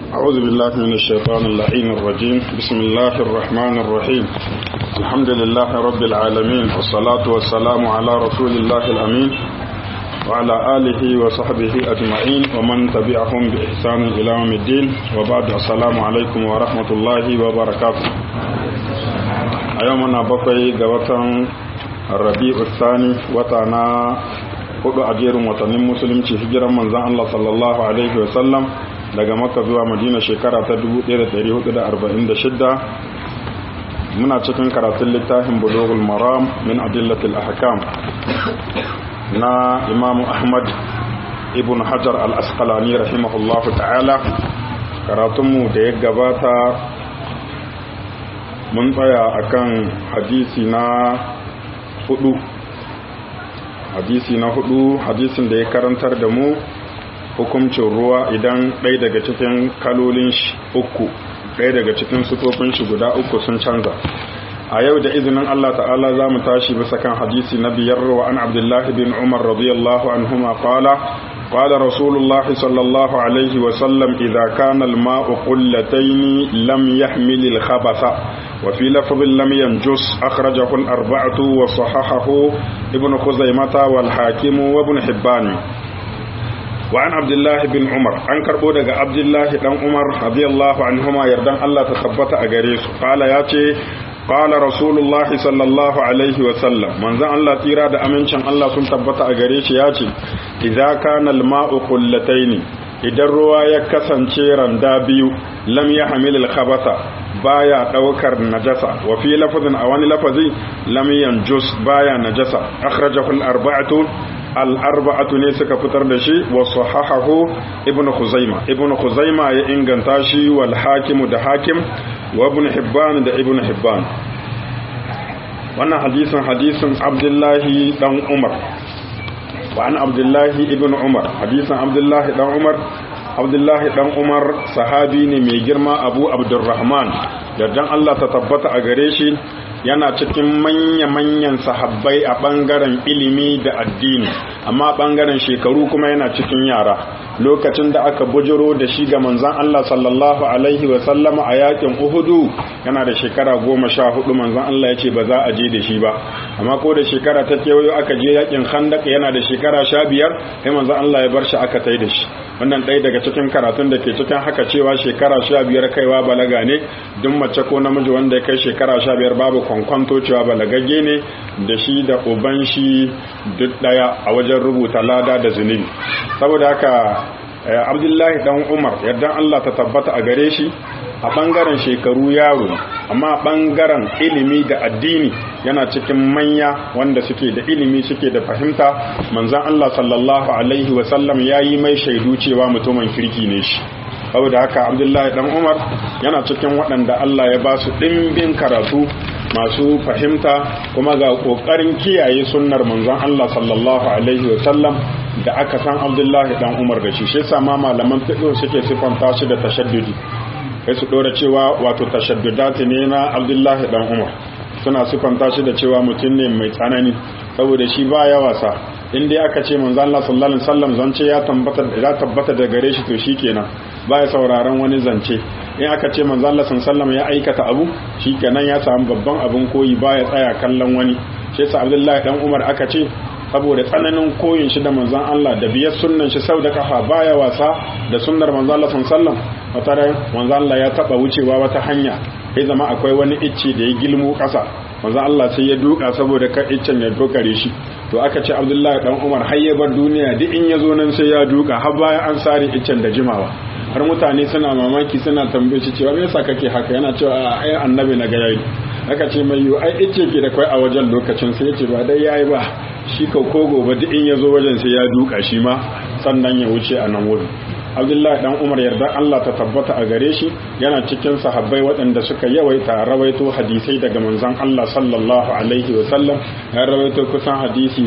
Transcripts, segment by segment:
أعوذ بالله من الشيطان اللعين الرجيم بسم الله الرحمن الرحيم الحمد لله رب العالمين والصلاة والسلام على رسول الله الأمين وعلى آله وصحبه أجمعين ومن تبعهم بإحسان إلى يوم الدين وبعد السلام عليكم ورحمة الله وبركاته أيومنا بقي قوة الربيع الثاني وتانا hudu a jerin watannin musulunci hijiran manzan Allah sallallahu alaihi wasallam daga makka zuwa madina shekara ta 1446 muna cikin karatun littafin bulughul maram min adillatil ahkam na imam ahmad ibn hajar al-asqalani rahimahullahu ta'ala karatunmu da ya gabata mun tsaya akan hadisi na hudu hadisi na hudu hadisin da ya karantar da mu hukuncin ruwa idan ɗaya daga cikin kalolin shi uku ɗaya daga cikin sufofin shi guda uku sun canza a yau da izinin Allah ta'ala za mu tashi bisa kan hadisi na biyar wa an abdullahi bin umar radiyallahu anhuma qala قال رسول الله صلى الله عليه وسلم إذا كان الماء قلتين لم يحمل الخبث وفي لفظ لم ينجس أخرجه الأربعة وصححه ابن خزيمة والحاكم وابن حبان وعن عبد الله بن عمر عن كربودة عبد الله بن عمر رضي الله عنهما يردن الله تثبت أجريس قال ياتي قال رسول الله صلى الله عليه وسلم من ذا الله تيرا da amincin Allah sun tabbata a gare shi yace idza kana al-ma'u qullatayn idan ruwa ya kasance randa biyu lam yahmil al-khabatha baya daukar najasa wa fi lafazin a wani lafazi lam yanjus baya najasa akhrajahu al-arba'atu al-arba'atu ne suka fitar da shi wa sahahahu ibn khuzaima ibn khuzaima ya inganta shi wal hakimu da hakim wa ibn hibban da ibn hibban wannan hadisin hadisin abdullahi dan umar wa an abdullahi ibn umar hadisin abdullahi dan umar abdullahi dan umar sahabi ne mai girma abu abdurrahman yardan allah ta tabbata a gare shi yana cikin manya-manyan sahabbai a ɓangaren ilimi da addini amma ɓangaren shekaru kuma yana cikin yara lokacin da aka bujiro da shi ga manzan Allah sallallahu alaihi wasallama a yakin uhudu yana da shekara goma sha hudu manzan Allah ya ce ba za a je da shi ba amma ko da shekara ta kewayo aka je yakin khandak yana da shekara sha biyar sai manzan Allah ya bar shi aka tai da shi wannan ɗaya daga cikin karatun da ke cikin haka cewa shekara sha biyar kaiwa balaga ne duk mace ko namiji wanda ya kai shekara sha biyar babu kwankwanto cewa balagagge ne da shi da uban shi duk ɗaya a wajen rubuta lada da zunubi saboda haka abdullahi dan umar yardan allah ta tabbata a gare shi a ɓangaren shekaru yaro amma ɓangaren ilimi da addini yana cikin manya wanda suke da ilimi suke da fahimta manzan Allah sallallahu alaihi wasallam ya yi mai shaidu cewa mutumin kirki ne shi saboda haka abdullahi dan umar yana cikin waɗanda Allah ya ba su ɗimbin karatu masu fahimta kuma ga ƙoƙarin kiyaye sunnar manzon Allah sallallahu alaihi wasallam da aka san abdullahi dan umar da shi shi sama malaman fiqh suke sifanta shi da tashaddudi sai su dora cewa wato tashaddudati ne na abdullahi dan umar suna sifanta shi da cewa mutum ne mai tsanani saboda shi baya wasa in dai aka ce manzo Allah sallallahu alaihi wasallam zance ya tabbata ya tabbata da gare shi to shikenan baya sauraron wani zance in aka ce manzo Allah sallallahu ya aikata abu shikenan ya samu babban abin koyi baya tsaya kallon wani shi yasa abdullahi dan umar aka ce saboda tsananin koyin shi da manzon Allah da biyar sunnan shi sau da kafa baya wasa da sunnar manzon Allah sallallahu wata ran manzon Allah ya taba wucewa wata hanya sai zama akwai wani icce da ya gilmo kasa manzon Allah sai ya duka saboda kar iccen ya dokare shi to aka ce Abdullahi dan Umar har ya bar duniya duk in ya zo nan sai ya duka har bayan an sare iccen da jimawa har mutane suna mamaki suna tambaye shi cewa me yasa kake haka yana cewa ai annabi na ga yayi aka ce mai yiwu ai ice ke da kai a wajen lokacin sai ya ce ba dai yayi ba shi ka ko gobe duk in ya zo wajen sai ya duka shi ma sannan ya wuce a nan wurin abdullahi dan umar yarda allah ta tabbata a gare shi yana cikin sahabbai waɗanda suka yawaita rawaito hadisai daga manzon allah sallallahu alaihi wa sallam ya rawaito kusan hadisi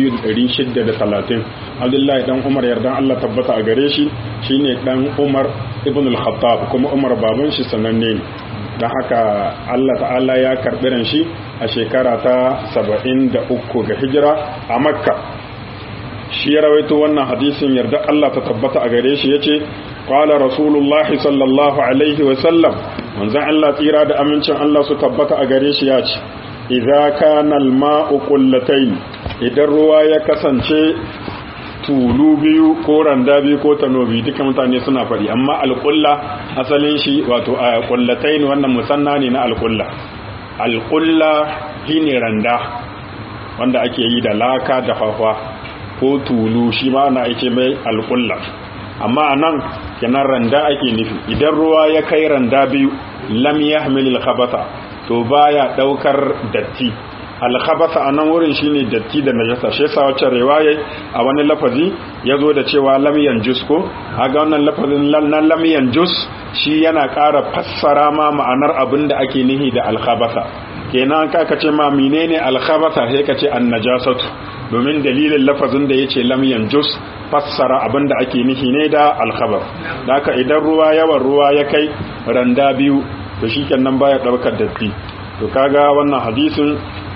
2630 abdullahi dan umar yarda allah tabbata a gare shi shine dan umar ibn al-khattab kuma umar baban shi sananne ne don haka Allah ta'ala ya karɓi ran shi a shekara ta saba'in da uku ga hijira a makka shi ya rawaito wannan hadisin yarda Allah ta tabbata a gare shi yace qala rasulullahi sallallahu alaihi wa sallam manzon Allah tsira da amincin Allah su tabbata a gare shi yace idza kana al-ma'u qullatayn idan ruwa ya kasance tulu biyu ko randa biyu ko tanobi duka mutane suna faɗi amma alƙulla asalin shi wato a ƙullatai ne wannan musanna ne na alƙulla alƙulla shi ne randa wanda ake yi da laka da fafa ko tulu shi ma na ake mai alƙulla amma a nan kenan randa ake nufi idan ruwa ya kai randa biyu lam yahmil khabata to baya daukar datti alkhabasa a nan wurin shine datti da najasa shi yasa wacce riwaya a wani lafazi yazo da cewa lam yanjus ko aga wannan lafazin nan lam yanjus shi yana ƙara fassara ma ma'anar abin da ake nihi da alkhabasa kenan ka ce ma menene alkhabasa sai ka ce annajasatu domin dalilin lafazin da yace lam yanjus fassara abin da ake nihi ne da alkhabar da haka idan ruwa yawan ruwa ya kai randa biyu to shikenan baya daukar datti to kaga wannan hadisin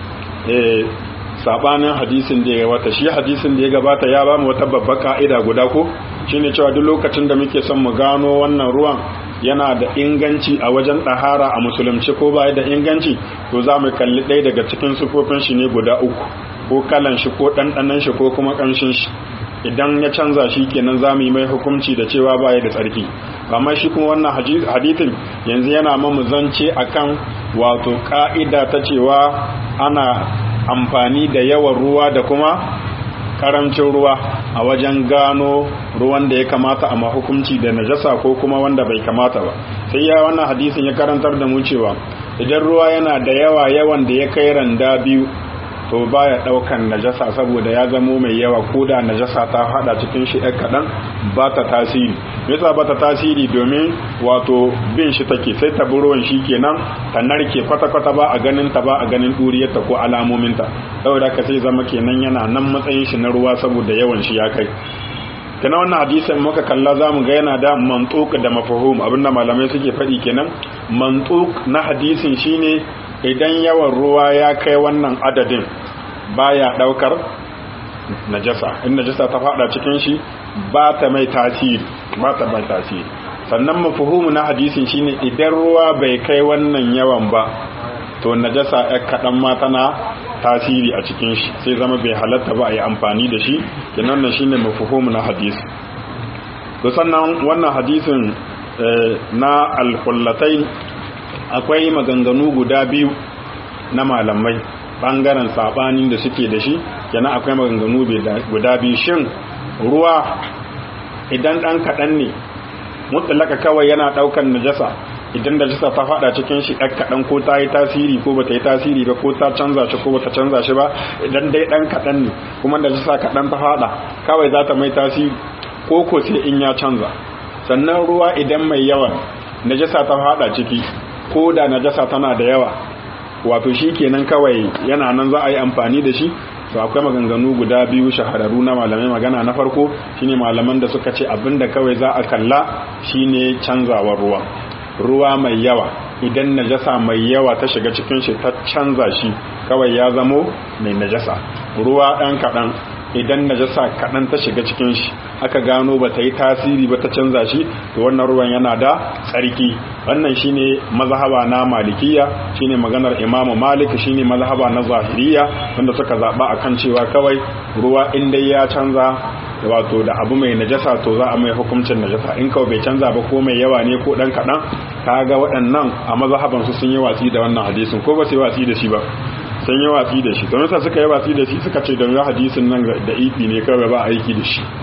sabanin hadisin da ya gabata shi hadisin da ya gabata ya ba mu wata babbar ka'ida guda ko shine cewa duk lokacin da muke son mu gano wannan ruwan yana da inganci a wajen ɗahara a musulunci ko ba da inganci to za mu kalli ɗaya daga cikin sufofin shi ne guda uku ko kalan shi ko ɗanɗanan shi ko kuma ƙamshin shi idan ya canza shi kenan za mu yi mai hukunci da cewa baya da tsarki amma shi kuma wannan hadithin yanzu yana mamu zance akan wato ka'ida ta cewa ana amfani da yawan ruwa da kuma karancin ruwa a wajen gano ruwan da ya kamata a mahukunci da najasa ko kuma wanda bai kamata ba sai ya wannan hadisin ya karantar da mu cewa idan ruwa yana da yawa yawan da ya kai randa biyu to baya daukan najasa saboda ya zamo mai yawa ko da najasa ta hada cikin shi ɗan kaɗan ba ta tasiri yasa ba ta tasiri domin wato bin shi take sai ta ruwan shi kenan ta narke kwata-kwata ba a ganin ta ba a ganin ɗuriyarta ko alamominta saboda ka sai zama kenan yana nan matsayin shi na ruwa saboda yawan shi ya kai kana wannan hadisin muka kalla zamu ga yana da mantuq da mafhum abinda malamai suke faɗi kenan mantuq na hadisin shine idan yawan ruwa ya kai wannan adadin baya daukar najasa in najasa ta fada cikin shi ba ta mai tasiri ba ta mai tasiri sannan mafhumu na hadisin shine idan ruwa bai kai wannan yawan ba to najasa ya kadan ma tana tasiri a cikin shi sai zama bai halatta ba a yi amfani da shi kenan nan shine mafhumu na hadisi to sannan wannan hadisin na al-qullatain akwai maganganu guda biyu na malamai bangaren sabanin da suke da shi kenan akwai maganganu guda biyu shin ruwa idan dan kaɗan ne mutlaka kawai yana ɗaukan najasa idan najasa ta faɗa cikin shi ɗan kaɗan ko ta yi tasiri ko ba ta yi tasiri ba ko ta canza shi ko ba ta canza shi ba idan dai ɗan kaɗan ne kuma najasa kaɗan ta faɗa kawai za ta mai tasiri ko ko sai in ya canza sannan ruwa idan mai yawan najasa ta faɗa ciki ko da najasa tana da yawa wato shi kenan kawai yana nan za a yi amfani da shi to akwai maganganu guda biyu shahararru na malamai magana na farko shine malaman da suka ce abinda kawai za a kalla shine canzawar ruwa ruwa mai yawa idan najasa mai yawa ta shiga cikin shi ta canza shi kawai ya zamo mai najasa ruwa ɗan kaɗan idan najasa kaɗan ta shiga cikin shi aka gano ba ta yi tasiri ba ta canza shi to wannan ruwan yana da tsarki wannan shine mazhaba na malikiya shine maganar imamu malik shine mazhaba na zahiriya wanda suka zaba akan cewa kawai ruwa in dai ya canza wato da abu mai najasa to za a mai hukuncin najasa in kawai bai canza ba ko mai yawa ne ko dan kaɗan kaga waɗannan a mazhaban su sun yi watsi da wannan hadisin ko ba su yi watsi da shi ba sun yi watsi da shi don sa suka yi watsi da shi suka ce don hadisin nan da ifi ne kawai ba aiki da shi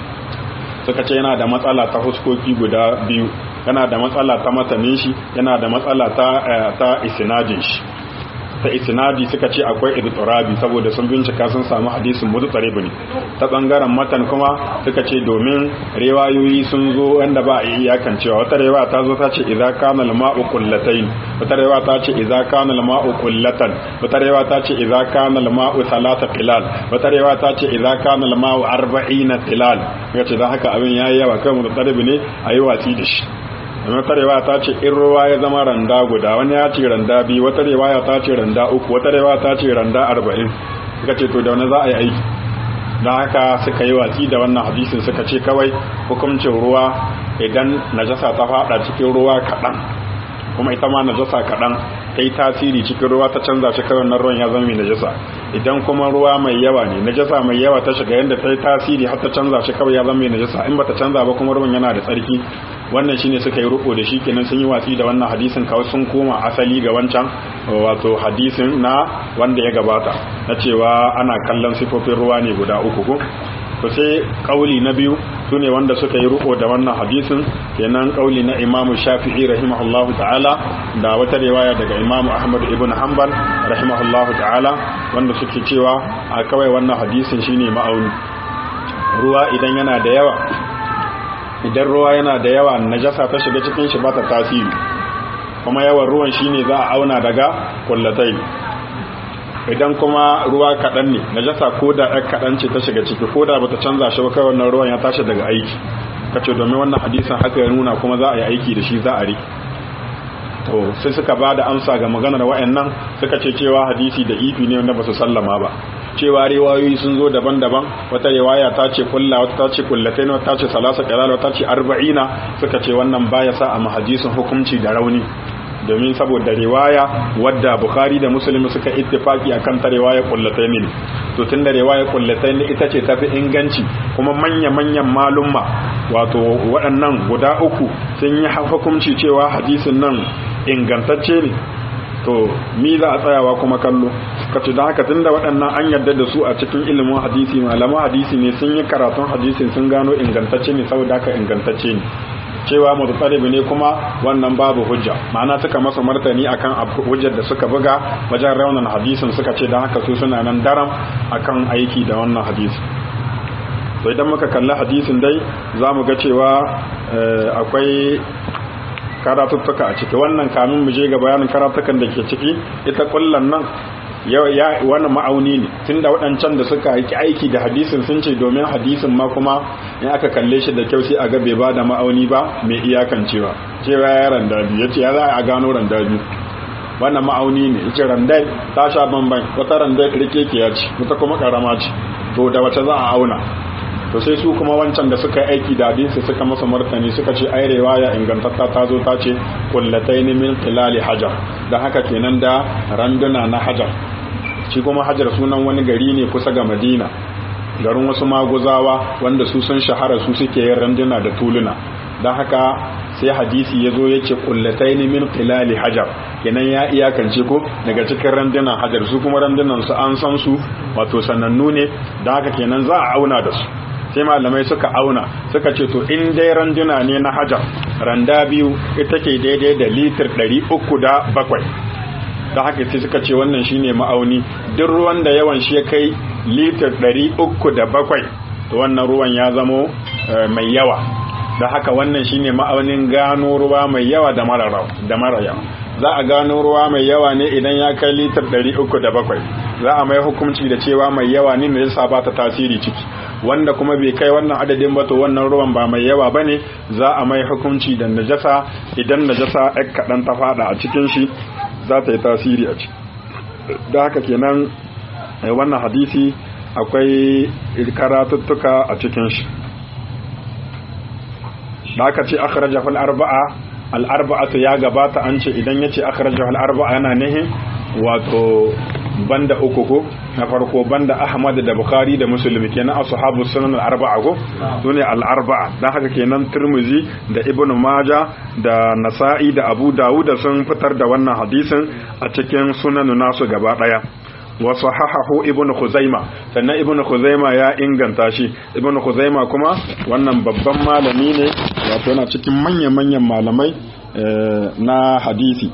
suka ce yana da matsala ta huskoki guda biyu yana da matsala ta matanin shi yana da matsala ta ta isnadin shi ta isnadi suka ce akwai idtirabi saboda sun bincika sun samu hadisin mudtarib ne ta bangaren matan kuma suka ce domin riwayoyi sun zo wanda ba a iyakan cewa wata riwaya ta zo ta ce idza kana al-ma'u qullatayn wata riwaya ta ce idza kana al-ma'u qullatan wata riwaya ta ce idza kana al-ma'u thalatha tilal wata riwaya ta ce idza kana al-ma'u 40 tilal kace dan haka abin yayi yawa kai mudtarib ne ayi watsi da shi amma wata riwaya ta ce in ruwa ya zama randa guda wani ya ce randa biyu wata riwaya ta ce randa uku wata riwaya ta ce randa arba'in suka ce to da wani za a yi aiki don haka suka yi watsi da wannan hadisin suka ce kawai hukuncin ruwa idan najasa ta fada cikin ruwa kaɗan kuma ita ma najasa kaɗan ta yi tasiri cikin ruwa ta canza shi kawai nan ruwan ya zama mai najasa idan kuma ruwa mai yawa ne najasa mai yawa ta shiga yadda ta yi tasiri har ta canza shi kawai ya zama mai najasa in bata canza ba kuma ruwan yana da tsarki wannan shine suka yi ruko da shi kenan sun yi watsi da wannan hadisin kawai sun koma asali ga wancan wato hadisin na wanda ya gabata na cewa ana kallon sifofin ruwa ne guda uku ko to sai kauli na biyu su ne wanda suka yi ruko da wannan hadisin kenan kauli na imamu shafi'i rahimahullahu ta'ala da wata riwaya daga imamu ahmad ibn hanbal rahimahullahu ta'ala wanda suke cewa a kawai wannan hadisin shine ma'auni ruwa idan yana da yawa idan ruwa yana da yawa najasa ta shiga cikin shi ba ta tasiri kuma yawan ruwan shine za a auna daga kullatai idan kuma ruwa kaɗan ne najasa ko da ɗan kaɗan ce ta shiga ciki ko da bata canza shi ba kai wannan ruwan ya tashi daga aiki kace domin wannan hadisin haka ya nuna kuma za a yi aiki da shi za a rike to sai suka ba da amsa ga maganar wa'annan suka ce cewa hadisi da ifi ne wanda ba su sallama ba cewa riwayoyi sun zo daban-daban wata riwaya ta ce kulla wata ta ce kullatain wata ta ce salasa qalal wata ta ce arba'ina suka ce wannan baya sa a mahadisin hukunci da rauni domin saboda riwaya wadda bukhari da muslim suka ittifaki akan ta riwaya kullatain ne to tunda riwaya kullatain ita ce tafi inganci kuma manya manyan malumma wato waɗannan guda uku sun yi hukunci cewa hadisin nan ingantacce ne to mi za a tsayawa kuma kallo kace da haka tunda waɗannan an yarda da su a cikin ilimin hadisi malaman hadisi ne sun yi karatun hadisin sun gano ingantacce ne saboda haka ingantacce ne cewa mutsaribi ne kuma wannan babu hujja ma'ana suka masa martani akan hujjar da suka buga wajen raunin hadisin suka ce don haka su suna nan daram akan aiki da wannan hadisi to idan muka kalli hadisin dai za mu ga cewa akwai karatuttuka a ciki wannan kamin mu je ga bayanin karatukan da ke ciki ita kullan nan ya wannan ma'auni ne tunda waɗancan da suka yi aiki da hadisin sun ce domin hadisin ma kuma in aka kalle shi da kyau sai a ga bai ba da ma'auni ba mai iyakancewa cewa ya randa biyu ya ce ya za a gano randa biyu wannan ma'auni ne ita randai ta sha bamban wata randai rike ya ce wata kuma karama ce to da wace za a auna to sai su kuma wancan da suka yi aiki da hadisi suka masa martani suka ce ai riwaya ingantatta ta zo ta ce kullataini min qilali hajar da haka kenan da randuna na hajar shi kuma hajar sunan wani gari ne kusa ga madina garin wasu maguzawa wanda su sun shahara su suke yin randuna da tuluna don haka sai hadisi ya zo ya ce kullataini min qilali hajar kenan ya iyakance ko daga cikin randunan hajar su kuma randunan su an san su wato sanannu ne don haka kenan za a auna da su sai malamai suka auna suka ce to in dai randuna ne na hajar randa biyu ita ke daidai da litir ɗari uku da bakwai da haka sai suka ce wannan shine ma'auni duk ruwan da yawan shi ya kai litir ɗari uku da bakwai to wannan ruwan ya zamo mai yawa da haka wannan shine ma'aunin gano ruwa mai yawa da mara yawa za a gano ruwa mai yawa ne idan ya kai litir ɗari uku da bakwai za a mai hukunci da cewa mai yawa ne da ba ta tasiri ciki wanda kuma bai kai wannan adadin ba to wannan ruwan ba mai yawa bane za a mai hukunci da najasa idan najasa ɗan kaɗan ta fada a cikin shi za ta yi tasiri a ciki da haka kenan wannan hadisi akwai karatuttuka a cikin shi da aka ce akhrajahu al-arba'a al-arba'atu ya gabata an ce idan yace akhrajahu al-arba'a yana nihin wato banda uku ko na farko banda Ahmad da Bukhari da Muslim kenan ashabu sunan al-arba'a ko sune al-arba'a dan haka kenan Tirmidhi da Ibn Majah da Nasa'i da Abu Dawud sun fitar da wannan hadisin a cikin sunan nasu gaba daya wa sahahahu ibnu khuzaima sannan ibnu khuzaima ya inganta shi ibnu khuzaima kuma wannan babban malami ne wato yana cikin manyan manyan malamai na hadisi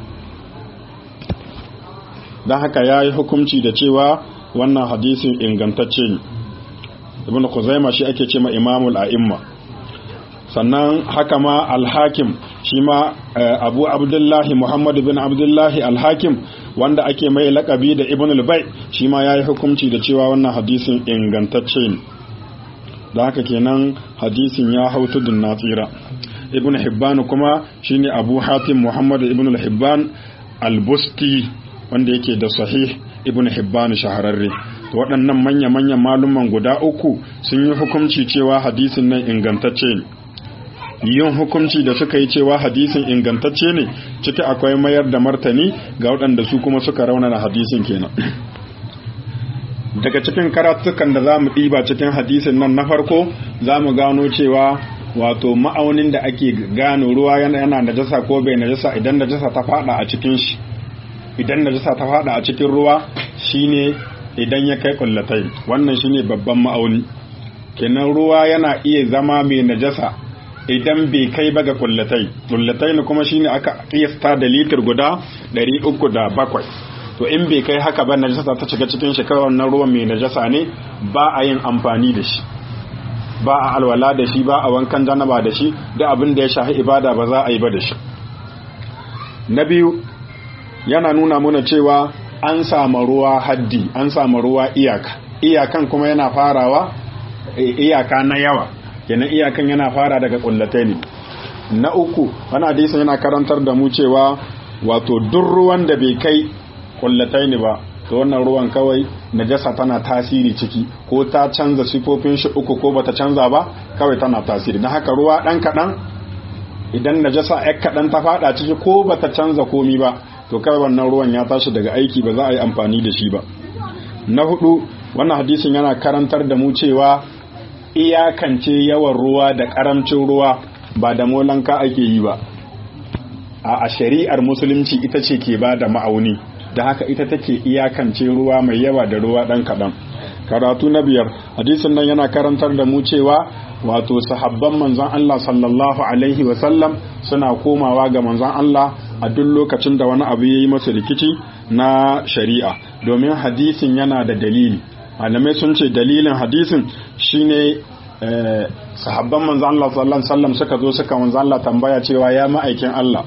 don haka ya yi hukunci da cewa wannan hadisin ingantacce ne ibn khuzaima shi ake ce ma imamul a'imma sannan haka ma alhakim shi ma abu abdullahi muhammad bin abdullahi alhakim wanda ake mai lakabi da ibn al-bai shi ma ya yi hukunci da cewa wannan hadisin ingantacce ne da haka kenan hadisin ya hau tudun na tsira ibn hibban kuma shine abu hatim muhammad ibn al-hibban al-busti wanda yake da sahih ibn hibban shahararre waɗannan manya-manyan maluman guda uku sun yi hukunci cewa hadisin nan ingantacce ne yin hukunci da suka yi cewa hadisin ingantacce ne ciki akwai mayar da martani ga waɗanda su kuma suka raunana hadisin kenan daga cikin karatukan da za mu ɗiba cikin hadisin nan na farko za mu gano cewa wato ma'aunin da ake gano ruwa yana najasa ko bai najasa idan najasa ta fada a cikin shi idan najasa ta fada a cikin ruwa shine idan ya kai kullatai wannan shine babban ma'auni kenan ruwa yana iya zama mai najasa idan bai kai ba ga kullatai kullatai ne kuma shine aka kiyasta da litir guda 307 to in bai kai haka ba najasa ta shiga cikin shi kawai wannan ruwan mai najasa ne ba a yin amfani da shi ba a alwala da shi ba a wankan janaba da shi da abin da ya shafi ibada ba za a yi ba da shi na biyu yana nuna muna cewa an samu ruwa haddi an samu ruwa iyaka iyakan kuma yana farawa iyaka na yawa kenan iyakan yana fara daga kullatai ne na uku wani hadisin yana karantar da mu cewa wato duk ruwan da bai kai kullatai ne ba to wannan ruwan kawai najasa tana tasiri ciki ko ta canza sifofin shi uku ko bata canza ba kawai tana tasiri na haka ruwa dan kadan idan najasa yak kadan ta fada ciki ko bata canza komi ba to kawai wannan ruwan ya tashi daga aiki ba za a yi amfani da shi ba na hudu wannan hadisin yana karantar da mu cewa iyakance yawan ruwa da karamcin ruwa ba da molanka ake yi ba a shari'ar musulunci ita ce ke ba da ma'auni da haka ita take iyakance ruwa mai yawa da ruwa ɗan kaɗan karatu na biyar hadisin nan yana karantar da mu cewa wato sahabban manzon Allah sallallahu alaihi wasallam suna komawa ga manzon Allah a duk lokacin da wani abu ya yi masa rikici na shari'a domin hadisin yana da dalili malamai sun ce dalilin hadisin shine sahabban manzon Allah sallallahu alaihi wasallam suka zo suka manzon Allah tambaya cewa ya ma'aikin Allah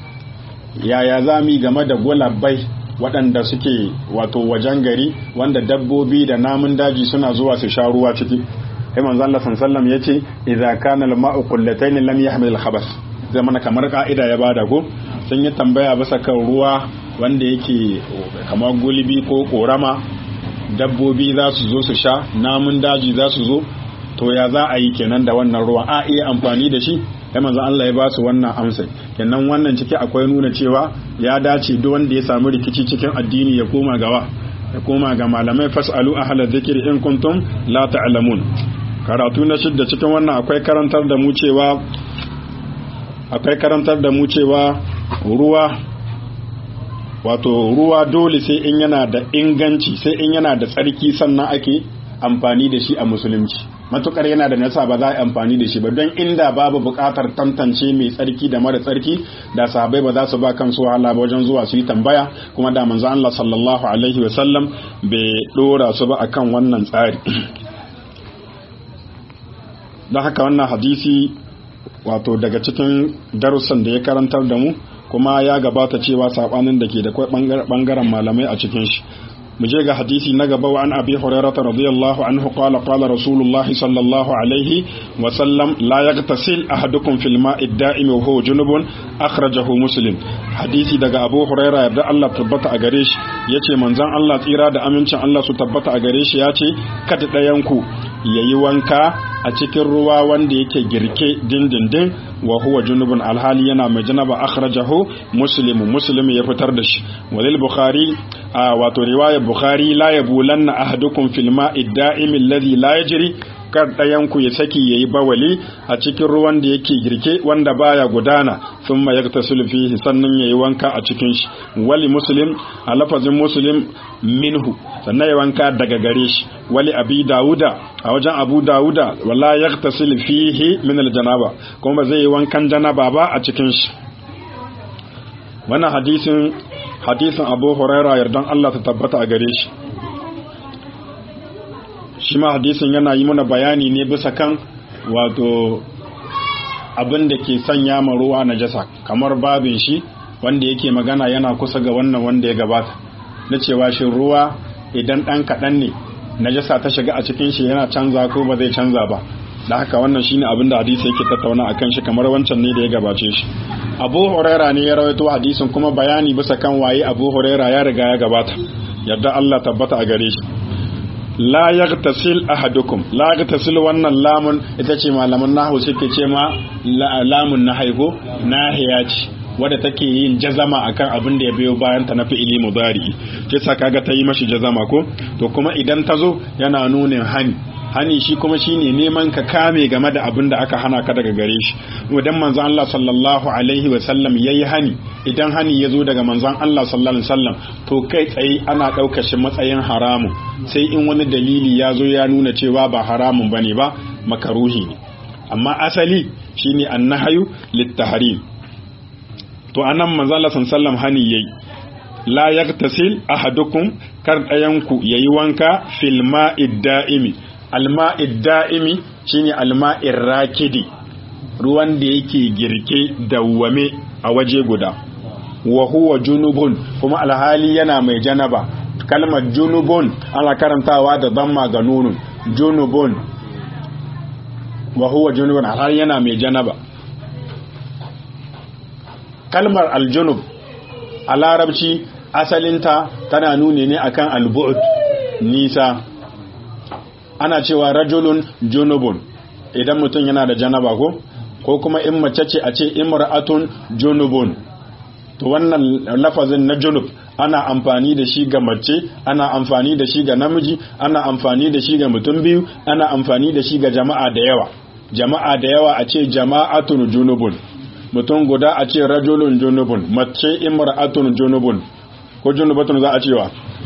yaya za mu game da gulabai waɗanda suke wato wajen gari wanda dabbobi da namun daji suna zuwa su sha ruwa ciki sai manzo Allah sallallahu ya ce idza kana al-ma'u qullatayn lam yahmil al-khabath zai mana kamar ka'ida ya bada ko sun yi tambaya bisa kan ruwa wanda yake kamar gulbi ko korama dabbobi za su zo su sha namun daji za su zo to ya za a yi kenan da wannan ruwa a iya amfani da shi sai manzo Allah ya ba su wannan amsa kenan wannan ciki akwai nuna cewa ya dace duk wanda ya samu rikici cikin addini ya koma gawa ya koma ga malamai fasalu ahla dhikri in kuntum la ta'lamun karatu na shidda cikin wannan akwai karantar da mu cewa akwai karantar da mu cewa ruwa wato ruwa dole sai in yana da inganci sai in yana da tsarki sannan ake amfani da shi a musulunci matukar yana da nasa ba za a amfani da shi ba don inda babu bukatar tantance mai tsarki da mara tsarki da sahabbai ba za su ba kansu wahala ba wajen zuwa su yi tambaya kuma da manzo Allah sallallahu alaihi wasallam bai dora su ba akan wannan tsari don haka wannan hadisi wato daga cikin darussan da ya karantar da mu kuma ya gabata cewa sabanin da ke da kwai bangaren malamai a cikin shi mu je ga hadisi na gaba wa an abi hurairah radiyallahu anhu qala qala rasulullah sallallahu alaihi wa sallam la yaghtasil ahadukum fil ma'i da'im wa huwa junubun akhrajahu muslim hadisi daga abu hurairah yarda Allah tabbata a gare shi yace manzon Allah tsira da amincin Allah su tabbata a gare shi yace kada dayan ku yayi wanka a cikin ruwa wanda yake girke dindindin wa huwa junubun alhali yana mai janaba akhrajahu muslim muslim ya fitar da shi walil bukhari a wato riwaya bukhari la yabulanna ahadukum fil ma'i da'im alladhi la yajri kar ɗayan ku ya saki yayi bawali a cikin ruwan da yake girke wanda baya gudana thumma yaghtasil fihi sannan yayi wanka a cikin shi wali muslim a lafazin muslim minhu sannan ya wanka daga gare shi wali abi dawuda a wajen abu dawuda wala yaghtasil fihi min aljanaba kuma ba zai yi wankan janaba ba a cikin shi wannan hadisin hadisin abu huraira yardan Allah ta tabbata a gare shi shi ma hadisin yana yi mana bayani ne bisa kan wato abin da ke sanya ma ruwa najasa kamar babin shi wanda yake magana yana kusa ga wannan wanda ya gabata na cewa shi ruwa idan ɗan kaɗan ne najasa ta shiga a cikin shi yana canza ko ba zai canza ba da haka wannan shine abin da hadisi yake tattauna akan shi kamar wancan ne da ya gabace shi Abu Huraira ne ya rawaito hadisin kuma bayani bisa kan waye Abu Huraira ya riga ya gabata yadda Allah tabbata a gare shi la yaghtasil ahadukum la yaghtasil wannan lamun ita ce malaman nahwu suke ce ma lamun na haigo nahiya ce wadda take yin jazama akan abin da ya biyo bayan ta na fi'ili mudari ce sa kaga ta yi mashi jazama ko to kuma idan ta zo yana nunin hani hani shi kuma shine neman ka kame game da abin da aka hana ka daga gare shi idan manzon Allah sallallahu alaihi wa sallam yayi hani idan hani ya zo daga manzon Allah sallallahu alaihi wasallam to kai tsaye ana ɗaukar shi matsayin haramun sai in wani dalili ya zo ya nuna cewa ba haramun bane ba makaruhi ne amma asali shine annahayu littahrim to anan manzon Allah sallallahu alaihi wasallam hani yayi la yaktasil ahadukum kar ɗayanku yayi wanka fil ma'id da'imi alma'id da'imi shine alma'ir rakidi ruwan da yake girke dawwame a waje guda wa huwa junubun kuma alhali yana mai janaba kalmar junubun ana karantawa da damma ga nunun junubun wa huwa junubun alhali yana mai janaba kalmar aljunub a larabci asalinta tana nuni ne akan albu'ud nisa ana cewa rajulun junubun idan mutum yana da janaba ko ko kuma in mace ce a ce imra'atun junubun to wannan lafazin na junub ana amfani da shi ga mace ana amfani da shi ga namiji ana amfani da shi ga mutum biyu ana amfani da shi ga jama'a da yawa jama'a da yawa a ce jama'atun junubun mutum guda a ce rajulun junubun mace imra'atun junubun ko junubatun za a cewa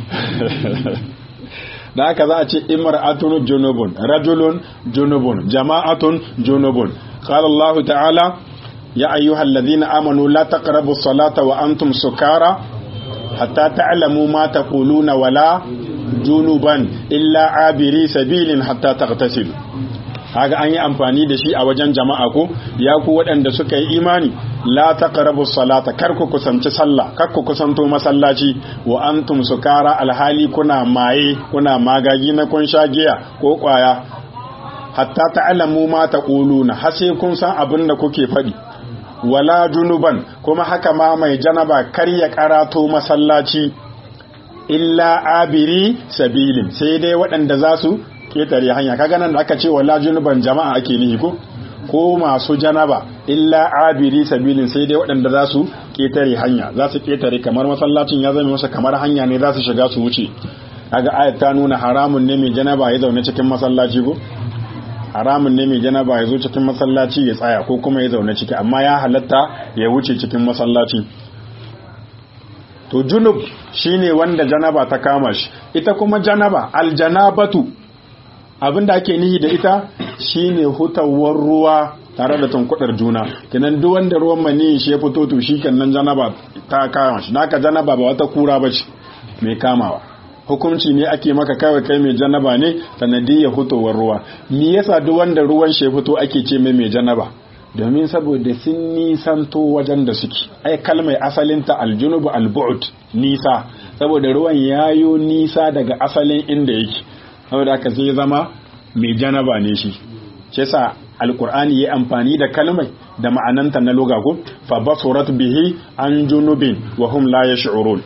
da haka za a ce imra'atun junubun rajulun junubun jama'atun junubun qala Allah ta'ala ya ayyuhal ladhina amanu la taqrabu as-salata wa antum sukara hatta ta'lamu ma taquluna wala junuban illa abiri sabilin hatta taghtasilu kaga an yi amfani da shi a wajen jama'a ko ya ku waɗanda suka yi imani la taqrabu salata kar ku kusanci sallah kar ku kusanto masallaci wa antum sukara alhali kuna maye kuna magagi na kun sha giya ko kwaya hatta ta'lamu ma taquluna har sai kun san abin da kuke faɗi wala junuban kuma haka ma mai janaba kar ya karato masallaci illa abiri sabilin sai dai waɗanda za su ketare hanya kaga nan da aka ce wala junuban jama'a ake nihi ko ko masu janaba illa abiri sabilin sai dai waɗanda za su ketare hanya za su ketare kamar masallacin ya zama masa kamar hanya ne za su shiga su wuce kaga ayat ta nuna haramun ne mai janaba ya zaune cikin masallaci ko haramun ne mai janaba ya zo cikin masallaci ya tsaya ko kuma ya zaune ciki amma ya halatta ya wuce cikin masallaci to junub shine wanda janaba ta kama shi ita kuma janaba aljanabatu abinda ake nihi da ita shine hutawar ruwa tare da tunkudar juna kenan duk wanda ruwan mani shi ya fito to shikenan janaba ta kama shi naka janaba ba wata kura bace mai kamawa hukunci ne ake maka kawai kai mai janaba ne sanadiyar hutowar ruwa me yasa duk wanda ruwan shi fito ake ce mai mai janaba domin saboda sun nisanto wajen da suke ai kalmai asalinta aljunubu albu'ud nisa saboda ruwan yayo nisa daga asalin inda yake saboda haka sai zama mai janaba ne shi shi yasa alqur'ani yayi amfani da kalmai da ma'ananta na lugha ko fa basurat bihi an junubin wa hum la yash'urun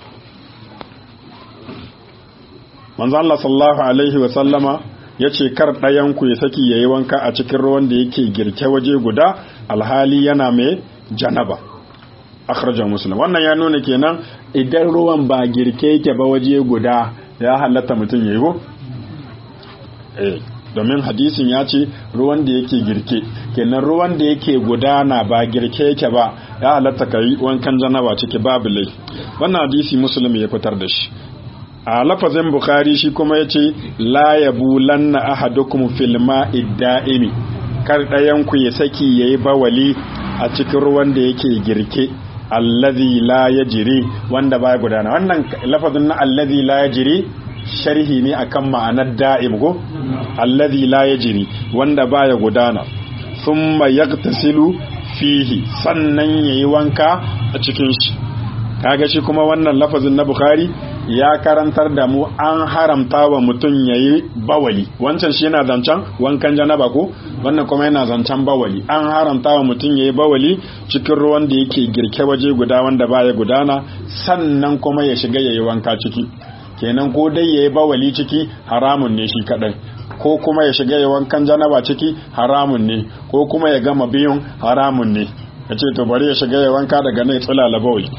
manzo Allah sallallahu alaihi wa sallama yace kar ɗayan ku ya saki yayi wanka a cikin ruwan da yake girke waje guda alhali yana mai janaba akhrajahu muslim wannan ya nuna kenan idan ruwan ba girke yake ba waje guda ya halatta mutum yayi ko eh domin hadisin ya ce ruwan da yake girke kenan ruwan da yake gudana ba girke yake ba ya halatta ka yi wankan janaba ciki babu lai wannan hadisi muslim ya fitar da shi a lafazin bukhari shi kuma ya ce la yabulanna ahadukum fil ma'i da'imi kar ɗayan ku ya saki yayi bawali a cikin ruwan da yake girke allazi la yajri wanda baya gudana wannan lafazin na allazi la yajri sharhi ne akan ma'anar da'im go allazi la yajri wanda baya gudana thumma yagtasilu fihi sannan yayi wanka a cikin shi kaga shi kuma wannan lafazin na bukhari ya karantar da mu an haramta wa mutum yayi bawali wancan shi yana zancen wankan janaba ko wannan kuma yana zancen bawali an haramta wa mutum yayi bawali cikin ruwan da yake girke waje guda wanda baya gudana sannan kuma ya shiga yayi wanka ciki kenan ko dai yayi bawali ciki haramun ne shi kadai ko kuma ya shiga ya wankan janaba ciki haramun ne ko kuma ya gama biyun haramun ne yace to bari ya shiga ya wanka daga nan tsulala bawali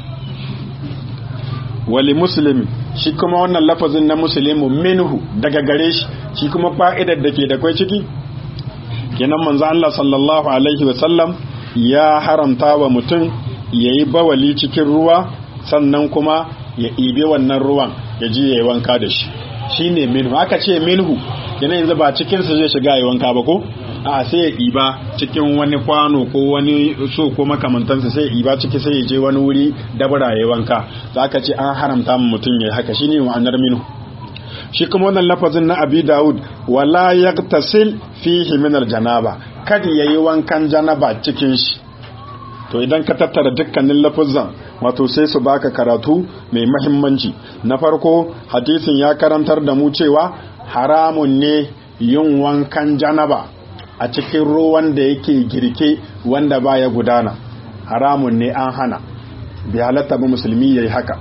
wali muslimi shi kuma wannan lafazin na muslimu minhu daga gare shi shi kuma fa'idar da ke da kwai ciki kenan manzo Allah sallallahu alaihi wa sallam ya haramta wa mutum yayi bawali cikin ruwa sannan kuma ya ibe wannan ruwan ya ji yayi wanka da shi shine minhu aka ce minhu kenan yanzu ba cikin sa zai shiga yayi wanka ba ko a sai ya iba cikin wani kwano ko wani so ko makamantansa sai ya iba ciki sai ya je wani wuri dabara yayi wanka za ka ce an haramta mu mutum yayi haka shine ma'anar minhu shi kuma wannan lafazin na abi daud wala yaktasil fihi min aljanaba kada yayi wankan janaba cikin shi to idan ka tattara dukkanin lafazan wato sai su baka karatu mai mahimmanci na farko hadisin ya karantar da mu cewa haramun ne yin wankan janaba a cikin ruwan da yake girke wanda baya gudana haramun ne an hana bi halatta ba musulmi yayi haka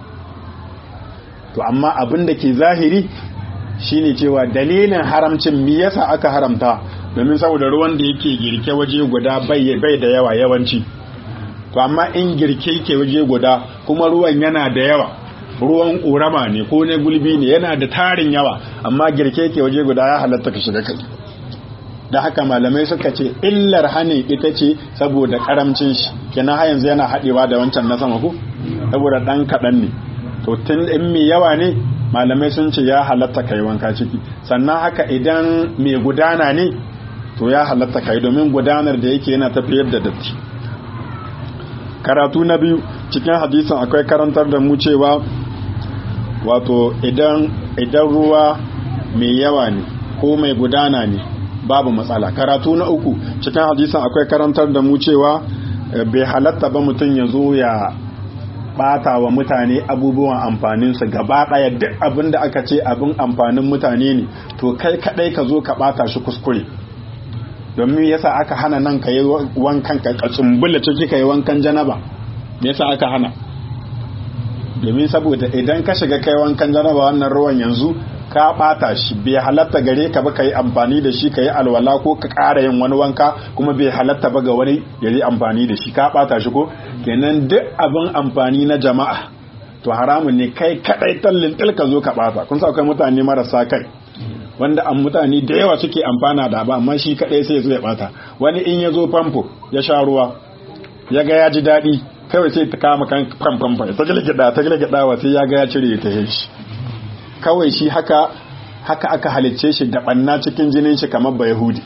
to amma abin da ke zahiri shine cewa dalilin haramcin me yasa aka haramta domin saboda ruwan da yake girke waje guda bai da yawa yawanci to amma in girke ke waje guda kuma ruwan yana da yawa ruwan ƙorama ne ko na gulbi ne yana da tarin yawa amma girke ke waje guda ya halatta ka shiga kai da haka malamai suka ce illar hanin ita ce saboda karamcin shi kenan har yanzu yana haɗewa da wancan na sama ku saboda ɗan kaɗan ne to tun in mai yawa ne malamai sun ce ya halatta kai wanka ciki sannan haka idan mai gudana ne to ya halatta kai domin gudanar da yake yana tafiyar da datti karatu na biyu cikin hadisin akwai karantar da mu cewa wato idan idan ruwa mai yawa ne ko mai gudana ne babu matsala karatu na uku cikin hadisin akwai karantar da mu cewa bai halatta ba mutum ya zo ya bata wa mutane abubuwan amfaninsu gaba daya duk abin da aka ce abin amfanin mutane ne to kai kadai ka zo ka bata shi kuskure domin yasa aka hana nan ka yi wankan ka tsumbula ciki ka yi wankan janaba me yasa aka hana domin saboda idan ka shiga kai wankan janaba wannan ruwan yanzu ka bata shi bai halatta gare ka ba ka yi amfani da shi ka yi alwala ko ka ƙara yin wani wanka kuma bai halatta ba ga wani ya yi amfani da shi ka bata shi ko kenan duk abin amfani na jama'a to haramun ne kai kadai tallin til ka zo ka bata kun sa akwai mutane marasa kai wanda an mutane da yawa suke amfana da ba amma shi kadai sai ya zo ya bata wani in ya zo famfo ya sha ruwa ya ga ya ji daɗi kawai sai ta kama kan famfamfa ta gilgida ta gilgida wa sai ya ga ya cire ta shi kawai shi haka haka aka halicce shi da banna cikin jinin shi kamar ba yahudi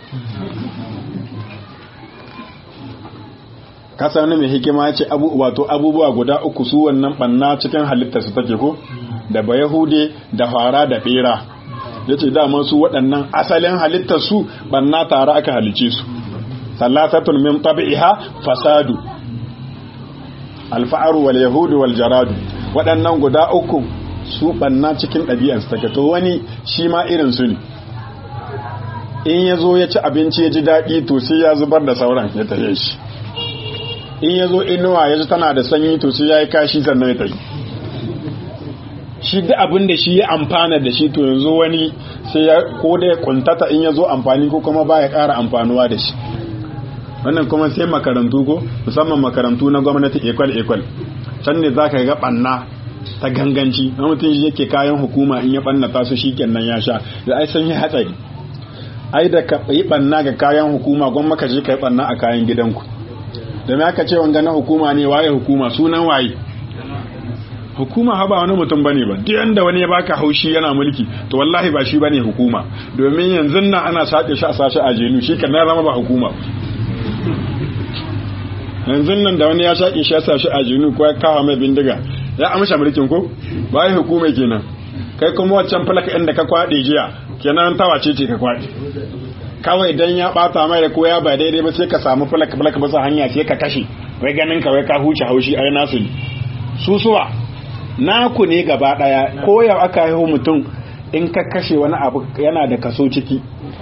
kasa wani mai hikima ya ce wato abubuwa guda uku su wannan banna cikin halitta su take ko da ba yahudi da fara da bera ya ce dama su waɗannan asalin halittar su banna tare aka halicce su salasatun min tabi'iha fasadu alfa'aru wal yahudu wal jaradu waɗannan guda uku su banna cikin ɗabi'arsu take to wani shi ma irin su ne in ya zo ya ci abinci ya ji daɗi to sai ya zubar da sauran ya tafiye shi in ya zo inuwa ya ji tana da sanyi to sai ya yi kashi sannan ya tafi shi duk abin da shi ya amfana da shi to yanzu wani sai ya ko da ya kuntata in ya zo amfani ko kuma ba ya ƙara amfanuwa da shi wannan kuma sai makarantu ko musamman makarantu na gwamnati ekwal ekwal can ne za ka ga ɓanna ta ganganci na mutum shi yake kayan hukuma in ya ɓannata su shi kenan ya sha da ai sun yi hatsari ai da ka yi ɓanna ga kayan hukuma gwamma maka je ka yi ɓanna a kayan gidanku da me aka ce wanga na hukuma ne waye hukuma sunan waye hukuma ha ba wani mutum bane ba duk yanda wani ya baka haushi yana mulki to wallahi ba shi bane hukuma domin yanzu nan ana sake shi a sashi a jenu shi kan zama ba hukuma yanzu nan da wani ya shaƙe shi ya sashi a jenu ko ya kawo mai bindiga ya amsha mulkin ko ba yi hukuma kenan kai kuma waccan falaka inda ka kwaɗe jiya kenan tawace ce ka kwaɗe kawai dan ya bata mai da ko ya ba daidai ba sai ka samu falak falak ba hanya sai ka kashe wai ganin ka wai ka huce haushi ai nasu ne susuwa naku ne gaba daya ko yau aka haihu mutum in ka kashe wani abu yana da kaso ciki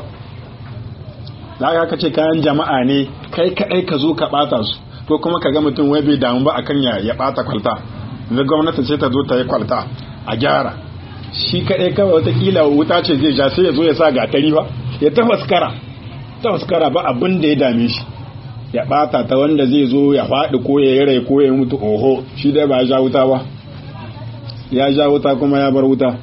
za ka ce kayan jama'a ne kai kadai ka zo ka bata su ko kuma ka ga mutum wai bai damu ba akan ya ya bata kwalta yanzu gwamnati sai ta zo ta yi kwalta a gyara shi kaɗai kawai watakila wuta ce zai ja sai ya zo ya sa gatari ba ya tafaskara tafaskara ba abin da ya dame shi ya ɓata ta wanda zai zo ya faɗi ko ya yi rai ko ya mutu oho shi dai ba ya ja wuta ba ya ja wuta kuma ya bar wuta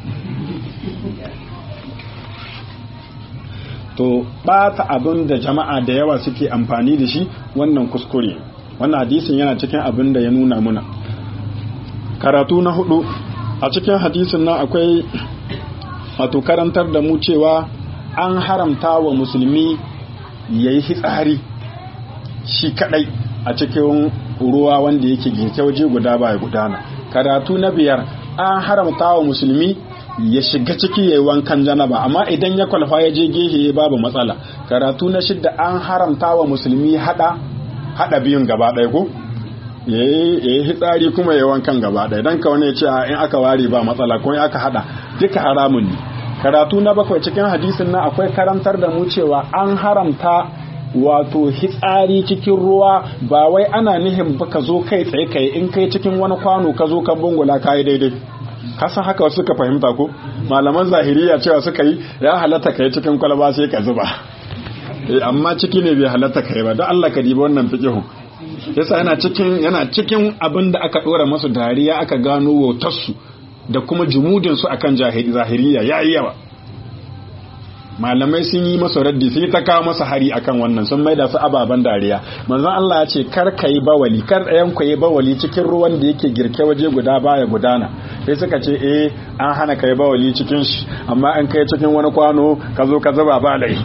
to ɓata abin da jama'a da yawa suke amfani da shi wannan kuskure wannan hadisin yana cikin abin da ya nuna muna karatu na hudu a cikin hadisin nan akwai wato karantar da mu cewa an haramta wa musulmi ya yi hitsari shi kadai a cikin ruwa wanda yake girke waje guda ba ya gudana karatu na biyar an haramta wa musulmi ya shiga ciki ya yi wankan janaba amma idan ya kwalfa ya je gehe babu matsala karatu na shidda an haramta wa musulmi hada hada biyun gaba ɗaya ko ya yi hitsari kuma ya wankan gaba ɗaya don ka wani ya ce in aka ware ba matsala ko in aka hada duka haramun ne karatu na bakwai cikin hadisin nan akwai karantar da mu cewa an haramta wato hitsari cikin ruwa ba wai ana nihin ba ka zo kai tsaye kai in kai cikin wani kwano ka zo kan bungula ka yi daidai kasan haka wasu suka fahimta ko malaman zahiriya cewa suka yi ya halatta kai cikin kwalba sai ka zuba amma ciki ne bai halatta kai ba don Allah ka diba wannan fiqhu yasa yana cikin yana cikin abin da aka dora masu dariya aka gano wautarsu da kuma jumudin su akan zahiriya yayi yawa malamai sun yi masa raddi sun yi ta kawo masa hari akan wannan sun maida su ababen dariya manzon Allah ya ce kar ka yi bawali kar ɗayan ku yi bawali cikin ruwan da yake girke waje guda baya gudana sai suka ce eh an hana ka yi bawali cikin shi amma an kai cikin wani kwano ka zo ka zuba ba lai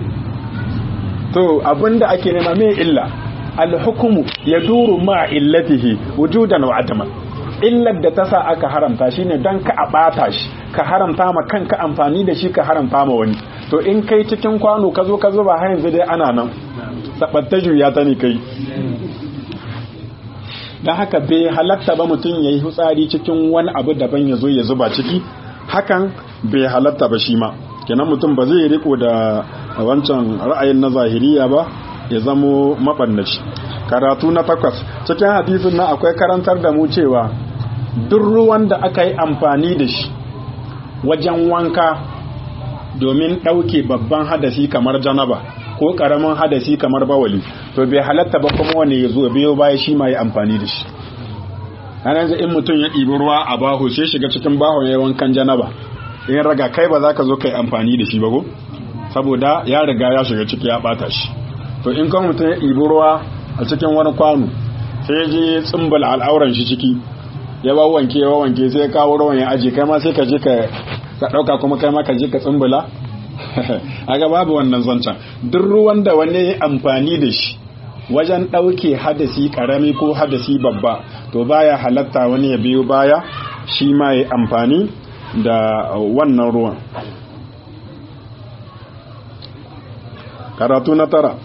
to abinda ake nema mai illa alhukumu ya duru ma illatihi wujudan wa adaman illar da ta sa aka haramta shine don ka a bata shi ka haramta ma kanka amfani da shi ka haramta ma wani to in kai cikin kwano ka zo ka zuba har yanzu dai ana nan sabatta juya ta ne kai don haka bai halatta ba mutum ya yi hutsari cikin wani abu daban ya zo ya zuba ciki hakan bai halatta ba shi ma kenan mutum ba zai riko da wancan ra'ayin na zahiriya ba ya zamo maɓannaci karatu na takwas cikin hadisin na akwai karantar da mu cewa duk ruwan da aka yi amfani da shi wajen wanka domin ɗauke babban hadasi kamar janaba ko ƙaramin hadasi kamar bawali to bai halatta ba kuma wani ya zo biyo baya shi ma yi amfani da shi ranar in mutum ya ɗibi ruwa a baho sai shiga cikin baho ya wankan janaba in raga kai ba za ka zo ka yi amfani da shi ba ko saboda ya riga ya shiga ciki ya ɓata shi to in kan mutum ya ɗibi ruwa a cikin wani kwano sai je tsimbal al'auran shi ciki ya ba wanke ya wanke sai ya kawo ruwan ya aje kai ma sai ka je ka ɗauka kuma kai ma ka je ka tsimbala aga babu wannan zancen duk ruwan da wani ya amfani da shi wajen ɗauke hadasi ƙarami ko hadasi babba to baya halatta wani ya biyo baya shi ma ya amfani da wannan ruwan karatu na tara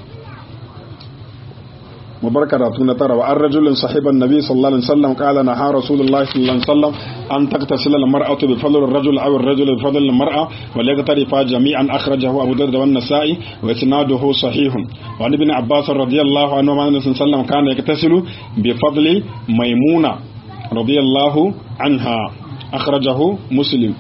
مبارك راتون ترى وأن رجل صاحب النبي صلى الله عليه وسلم قال نهى رسول الله صلى الله عليه وسلم أن تغتسل المرأة بفضل الرجل أو الرجل بفضل المرأة وليغترفا جميعا أخرجه أبو داود والنسائي وإسناده صحيح وعن ابن عباس رضي الله عنه عن النبي صلى الله عليه وسلم كان يغتسل بفضل ميمونة رضي الله عنها أخرجه مسلم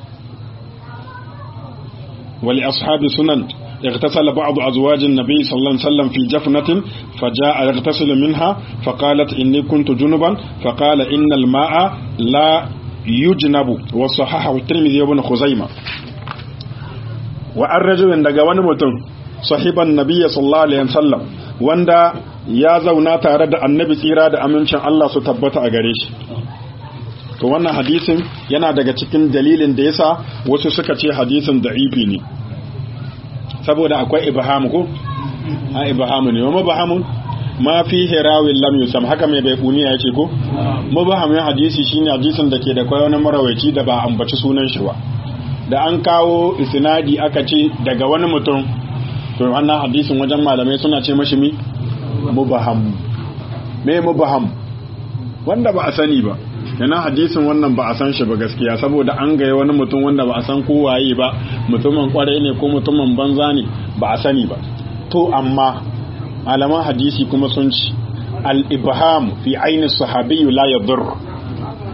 ولأصحاب سنن اغتسل بعض أزواج النبي صلى الله عليه وسلم في جفنة فجاء يغتسل منها فقالت إني كنت جنبا فقال إن الماء لا يجنب وصححه الترمذي وابن خزيمة وأن رجل دقوان متن صاحب النبي صلى الله عليه وسلم wanda ya zauna tare da annabi tsira da amincin Allah su tabbata a gare shi to wannan hadisin yana daga cikin dalilin da yasa wasu suka ce hadisin da'ifi ne saboda akwai ibham ko a ibham ne wa mubhamun ma fi hirawin lam yusam haka mai bai kuniya yace ko mubhamin hadisi shine hadisin da ke da kai wani marawaici da ba ambaci sunan shi ba da an kawo isnadi aka ce daga wani mutum to wannan hadisin wajen malamai suna ce mashi mi mubham me mubham wanda ba a sani ba yana hadisin wannan ba a san shi ba gaskiya saboda an gaya wani mutum wanda ba a san ko waye ba mutumin kwarai ne ko mutumin banza ne ba a sani ba to amma malaman hadisi kuma sun ci al-ibham fi aini sahabi la yadur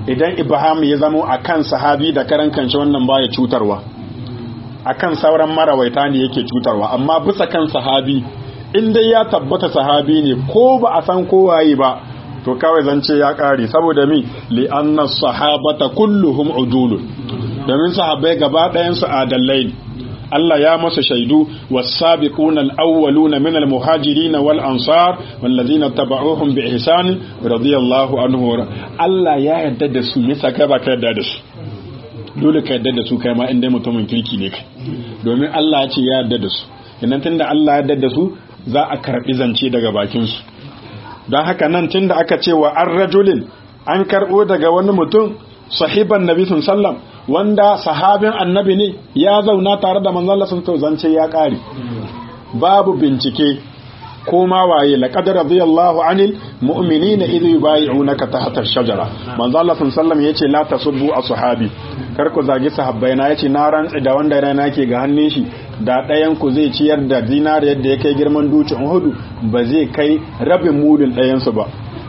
idan ibham ya zamo akan sahabi da karan kanshi wannan baya cutarwa akan sauran marawaita ne yake cutarwa amma bisa kan sahabi in dai ya tabbata sahabi ne ko ba a san kowaye ba to kawai zance ya kare saboda mi li anna sahabata kulluhum udulun domin sahabbai gaba ɗayan su adallai ne Allah ya masa shaidu was-sabiquna al-awwaluna min al-muhajirin wal ansar wallazina tabauhum bi ihsan radiyallahu anhu Allah ya yarda da su yasa kai ba ka yarda da su dole ka yarda da su kai ma inda mutumin kirki ne kai domin Allah ya ce ya yarda da su idan tunda Allah ya yarda da su za a karbi zance daga bakin su don haka nan tunda aka ce wa an rajulin an karbo daga wani mutum sahiban nabi sallam wanda sahabin annabi ne ya zauna tare da manzon Allah sun zance ya kare babu bincike ko ma waye laqad radiyallahu anil mu'minina idh yubay'unaka tahta ash-shajara manzon Allah sallam yace la tasubbu ashabi kar ku zagi sahabbai na yace na rantsi da wanda rana ke ga hannun shi da ɗayan ku zai ciyar da dinar yadda ya kai girman dutsen Uhud ba zai kai rabin mudin ɗayan su ba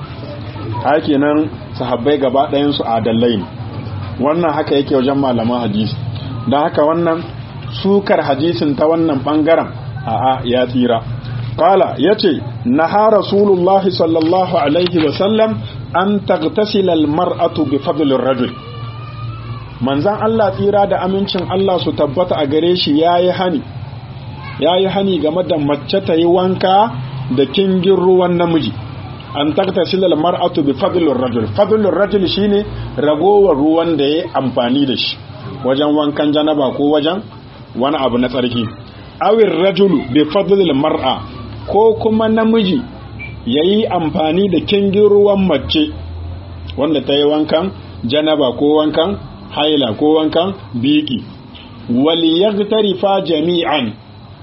hakenan sahabbai gaba ɗayan su adallai ne wannan haka yake wajen malaman hadisi don haka wannan sukar hadisin ta wannan bangaren a'a ya tsira qala yace naha rasulullah sallallahu alaihi wa sallam an taghtasila almar'atu bi fadli rajul manzan Allah tsira da amincin Allah su tabbata a gare shi yayi hani yayi hani game da mace ta yi wanka da kingin ruwan namiji an taktasila almar'atu bi fadlir rajul fadlur rajul shine ragowar ruwan da yayi amfani da shi wajen wankan janaba ko wajen wani abu na tsarki awir rajulu bi fadlil mar'a ko kuma namiji yayi amfani da kingin ruwan mace wanda ta yi wankan janaba ko wankan haila ko wankan biki wal yaghtarifa jami'an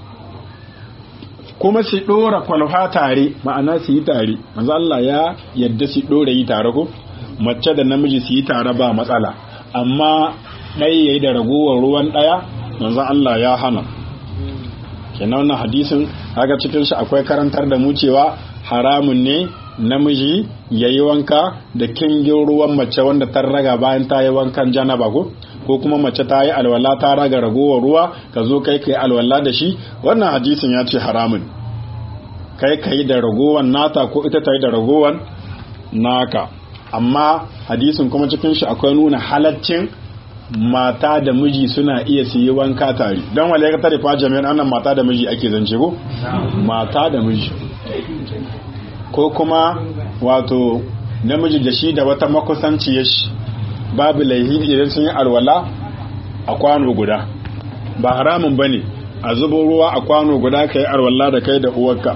kuma su ɗora kwalfa tare ma'ana su yi tare manzo Allah ya yadda su ɗora yi tare ko mace da namiji su yi tare ba matsala amma ɗaya yayi da ragowar ruwan ɗaya manzo Allah ya hana kenan wannan hadisin haka cikin shi akwai karantar da mu cewa haramun ne namiji ya yi wanka da kingin ruwan mace wanda ta raga bayan ta yi wankan janaba ko ko kuma mace ta yi alwala ta raga ragowar ruwa ka zo kai kai alwala da shi wannan hadisin ya ce haramun kai kai da ragowar nata ko ita ta yi da ragowar naka amma hadisin kuma cikin shi akwai nuna halaccin mata da miji suna iya su yi wanka tare don wale ka tare fa jami'an annan mata da miji ake zance ko mata da miji ko kuma wato namiji da shi da wata makusanciyar shi babu laihi idan sun yi alwala a kwano guda ba haramun ba ne a zubo ruwa a kwano guda ka yi alwala da kai da uwarka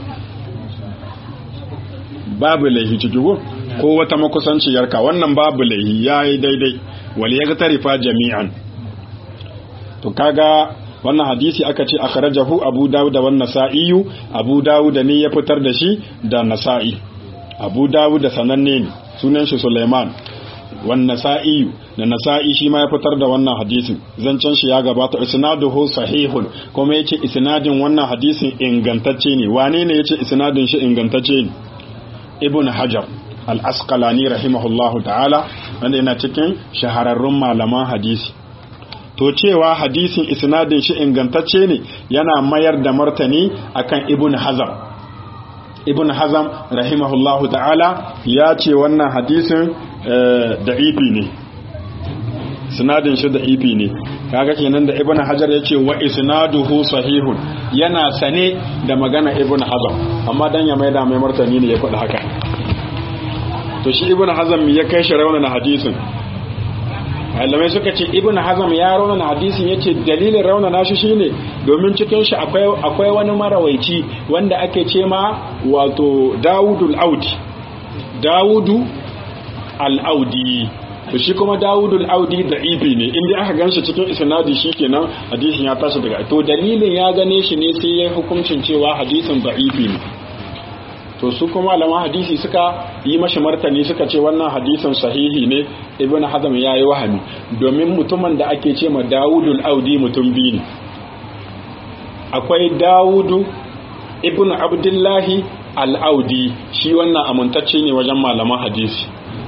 babu laihi ciki ko ko wata makusanciyarka wannan babu laihi ya yi daidai wal ya tarifa jami'an to kaga wannan hadisi aka ce akhrajahu abu dawud da wannan nasa'i abu dawud ne ya fitar da shi da nasa'i abu dawud da sananne ne sunan shi Sulaiman wan nasa'i da nasa'i shi ma ya fitar da wannan hadisin zancen shi ya gabata isnaduhu sahihun kuma yace isnadin wannan hadisin ingantacce ne wane ne yace isnadin shi ingantacce ne ibn hajar al-asqalani rahimahullahu ta'ala wanda yana cikin shahararrun malaman hadisi to cewa hadisin isnadin shi ingantacce ne yana mayar da martani akan ibn hazam ibn hazam rahimahullahu ta'ala ya ce wannan hadisin da'ifi ne sinadin shi da'ifi ne kaga kenan da ibn hajar ya ce wa isnaduhu sahihun yana sane da magana ibn hazam amma dan ya maida mai martani ne ya faɗi haka to shi ibn hazam ya kai shi raunana hadisin malamai suka ce ibn hazam ya raunana hadisin ya ce dalilin raunana shi shine domin cikin shi akwai wani marawaici wanda ake ce ma wato dawudul audi dawudu al-audi to shi kuma dawudul audi da ibi ne inda aka ganshi cikin isnadi shikenan hadisin ya tashi daga to dalilin ya gane shi ne sai ya hukuncin cewa hadisin da'ifi ne to su kuma malaman hadisi suka yi mashi martani suka ce wannan hadisin sahihi ne ibn hazm ya yi wahami domin mutumin da ake ce ma dawudul audi mutum biyu ne akwai dawudu ibn abdullahi al-audi shi wannan amintacce ne wajen malaman hadisi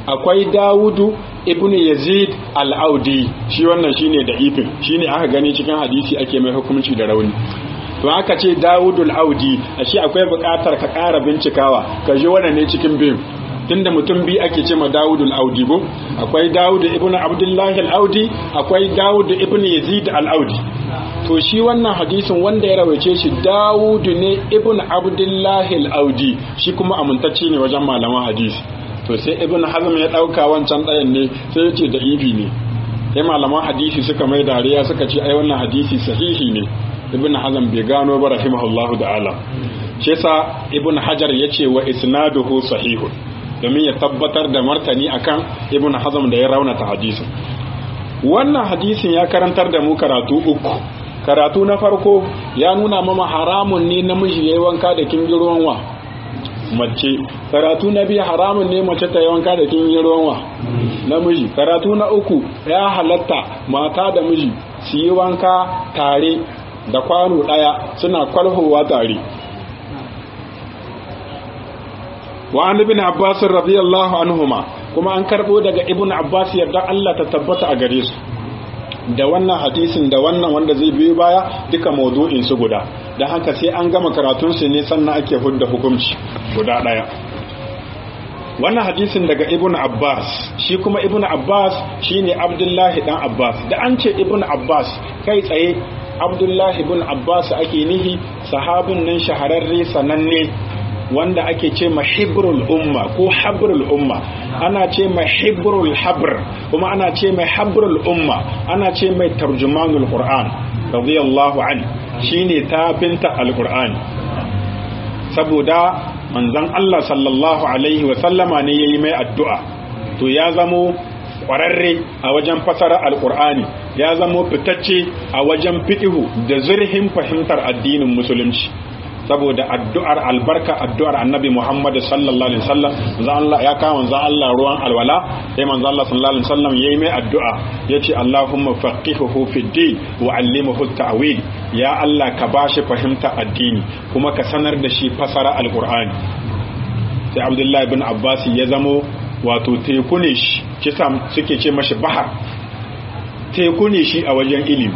akwai dawudu ibn yazid al-audi shi wannan shine da ifin shine aka gani cikin hadisi ake mai hukunci da rauni to aka ce dawudul audi ashe akwai buƙatar ka ƙara bincikawa ka ji wannan ne cikin bin tunda mutum bi ake ce ma dawudul audi ko akwai dawud ibn abdullahi al-audi akwai dawud ibn yazid al-audi to shi wannan hadisin wanda ya rawaice shi dawud ne ibn abdullahi al-audi shi kuma amintacce ne wajen malaman hadisi to sai ibn hazm ya dauka wancan ɗayan ne sai ya ce da ibi ne sai malaman hadisi suka mai dariya suka ce ai wannan hadisi sahihi ne ibn hazm bai gano ba rahimahullahu ta'ala shi yasa ibn hajar yace wa isnaduhu sahihun domin ya tabbatar da martani akan ibn hazm da ya raunata hadisin wannan hadisin ya karantar da mu karatu uku karatu na farko ya nuna mama haramun ne namiji yayi wanka da kingirwan wa mace karatu na biyu haramun ne mace ta yi wanka da kingirwan wa namiji karatu na uku ya halatta mata da miji su yi wanka tare da kwano daya suna kwalhowa tare wa an ibn abbas radiyallahu anhuma kuma an karbo daga ibn abbas yarda Allah ta tabbata a gare su da wannan hadisin da wannan wanda zai biyo baya duka maudu'in su guda dan haka sai an gama karatun su ne sannan ake hudda hukunci guda daya wannan hadisin daga ibn abbas shi kuma ibn abbas shine abdullahi dan abbas da an ce ibn abbas kai tsaye abdullahi ibn abbas ake nihi sahabin nan shahararre sananne wanda ake ce mahibrul umma ko habrul umma ana ce mai hibrul habr kuma ana ce mai habrul umma ana ce mai tarjumanul qur'an radiyallahu an shine tafinta alqur'ani saboda manzon Allah sallallahu alaihi wa sallama ne yayi mai addu'a to ya zamo kwararre a wajen fasara alqur'ani ya zamo fitacce a wajen fiqhu da zurhin fahimtar addinin musulunci saboda addu'ar albarka addu'ar annabi Muhammad sallallahu alaihi wasallam manzo Allah ya kawo manzo Allah ruwan alwala sai manzo Allah sallallahu alaihi wasallam yayi mai addu'a yace Allahumma faqihuhu fid din wa 'allimhu ta'wil ya Allah ka bashi fahimta addini kuma ka sanar da shi fasara alqur'ani sai Abdullahi ibn Abbas ya zamo wato teku ne shi kisa suke ce mashi bahar teku ne shi a wajen ilimi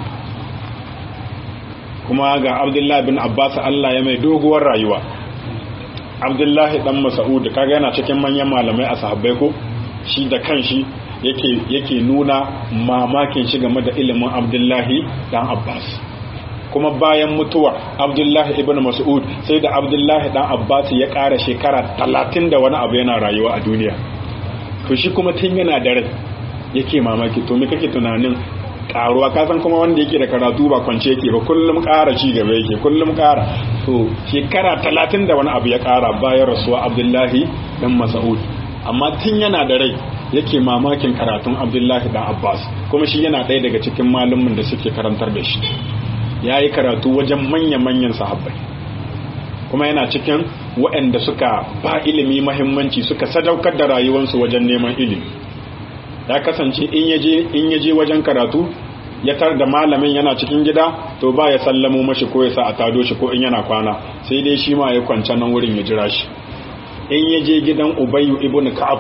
kuma ga abdullahi bin abbas allah ya mai doguwar rayuwa abdullahi dan mas'ud kaga yana cikin manyan malamai a sahabbai ko shi da kanshi yake yake nuna mamakin shi game da ilimin abdullahi dan abbas kuma bayan mutuwar abdullahi ibn mas'ud sai da abdullahi dan abbas ya ƙara shekara talatin da wani abu yana rayuwa a duniya to shi kuma tun yana da rai yake mamaki to me kake tunanin karuwa kasan kuma wanda yake da karatu ba kwance yake ba kullum kara ci gaba yake kullum kara to shekara talatin da wani abu ya kara bayan rasuwa abdullahi dan mas'ud amma tun yana da rai yake mamakin karatun abdullahi dan abbas kuma shi yana ɗaya daga cikin malumin da suke karantar da shi ya yi karatu wajen manya-manyan sahabbai kuma yana cikin waɗanda suka ba ilimi mahimmanci suka sadaukar da rayuwarsu wajen neman ilimi ya kasance in yaje in yaje wajen karatu ya tar da malamin yana cikin gida to ba ya sallamo mashi ko ya sa a tado shi ko in yana kwana sai dai shi ma ya kwanta nan wurin ya jira shi in yaje gidan ubayyu ibn ka'ab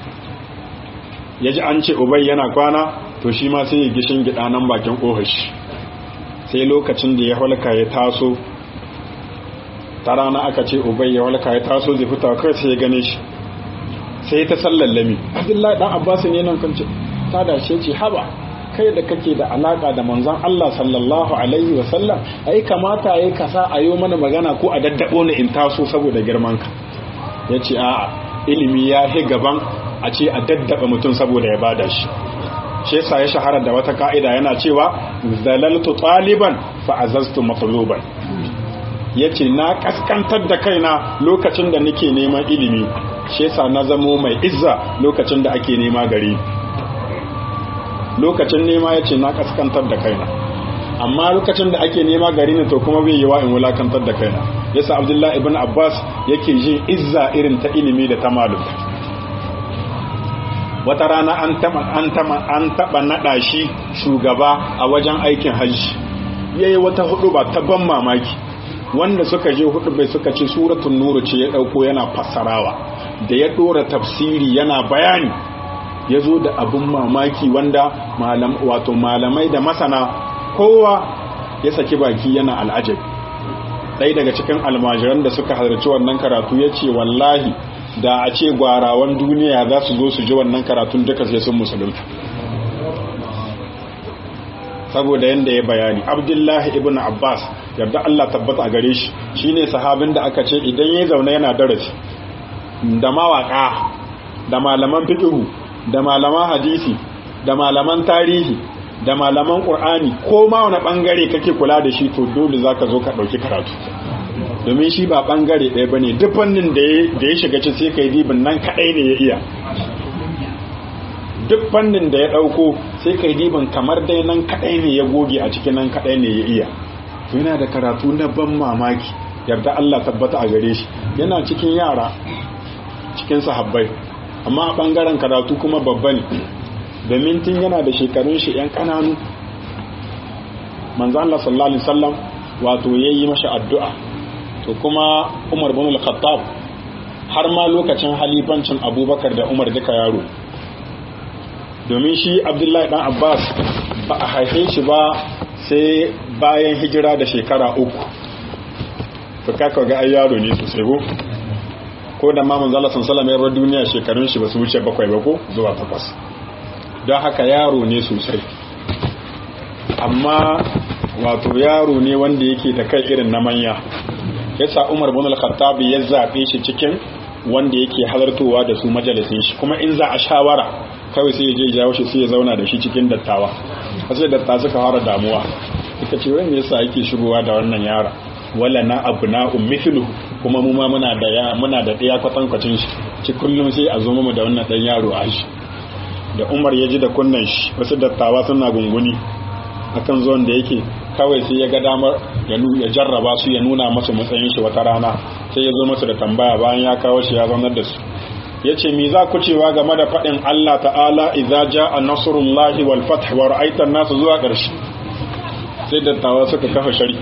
yaji an ce ubay yana kwana to shi ma sai ya gishin gida nan bakin kofar shi sai lokacin da ya halka ya taso ta rana aka ce ubay ya halka ya taso zai fita kai sai ya gane shi sai ta sallallami abdullahi dan abbas ne nan kance ta dashe ce haba kai da kake da alaka da manzon Allah sallallahu alaihi wa sallam ai kamata yayi kasa a yi mana magana ko a daddabo ni in taso saboda girman ka yace a ilimi ya hi gaban a ce a daddaba mutum saboda ya bada shi shi yasa ya shahara da wata ka'ida yana cewa zalaltu taliban fa azaztu matluban yace na kaskantar da kaina lokacin da nake neman ilimi shi yasa na zamo mai izza lokacin da ake nema gari lokacin nema yace na kaskantar da kaina amma lokacin da ake nema gari ne to kuma bai yi wa in wulakantar da kaina yasa abdullahi ibn abbas yake jin izza irin ta ilimi da ta malum wata rana an taba an taba an taba nada shi shugaba a wajen aikin hajji yayi wata hudu ba ta ban mamaki wanda suka je hudu bai suka ce suratul nuru ce ya dauko yana fassarawa da ya dora tafsiri yana bayani ya zo da abin mamaki wanda wato malamai da masana kowa ya saki baki yana al'ajab ɗaya daga cikin almajiran da suka halarci wannan karatu ya ce wallahi da a ce gwarawan duniya za su zo su ji wannan karatun duka sai sun musulunta saboda yadda ya bayani abdullahi ibn abbas yarda allah tabbata a gare shi shine sahabin da aka ce idan ya zaune yana darasi da mawaka da malaman fiqhu da malaman hadisi da malaman tarihi da malaman qur'ani ko ma wani bangare kake kula da shi to dole zaka zo ka dauki karatu domin shi ba bangare ɗaya bane duk fannin da ya shiga ci sai kai dibin nan kadai ne ya iya duk fannin da ya dauko sai kai dibin kamar dai nan kadai ne ya goge a cikin nan kadai ne ya iya to yana da karatu na ban mamaki yarda Allah tabbata a gare shi yana cikin yara cikin sahabbai amma a bangaren karatu kuma babba ne domin tun yana da shekarun shi yan kananu manzo Allah sallallahu alaihi wasallam wato yayi masa addu'a to kuma Umar bin al-Khattab har ma lokacin halifancin Abubakar da Umar duka yaro domin shi Abdullahi dan Abbas ba a haife shi ba sai bayan hijira da shekara uku to kaka ga ai yaro ne sosai ko ko da mamun zala sun salama yawar duniya shekarun shi ba su wuce bakwai ba ko zuwa takwas don haka yaro ne sosai amma wato yaro ne wanda yake da kai irin na manya yasa umar bin al-khattab ya zabe shi cikin wanda yake halartowa da su majalisin shi kuma in za a shawara kawai sai ya je jawo shi sai ya zauna da shi cikin dattawa sai dattawa suka fara damuwa suka ce wani yasa yake shigowa da wannan yara wala na abna'un mithlu kuma mu ma muna da ya muna da ɗaya kwatankwacin shi ci kullum sai a zo mu da wannan dan yaro a shi da Umar ya ji da kunnan shi wasu dattawa suna gunguni akan zuwan da yake kawai sai ya ga damar ya jarraba su ya nuna masu matsayin shi wata rana sai ya zo masu da tambaya bayan ya kawo shi ya zaunar da su ya ce mi za ku cewa game da faɗin Allah ta'ala idza ja'a nasrullahi wal fath wa ra'aita an-nas zuwa ƙarshe sai dattawa suka kafa shari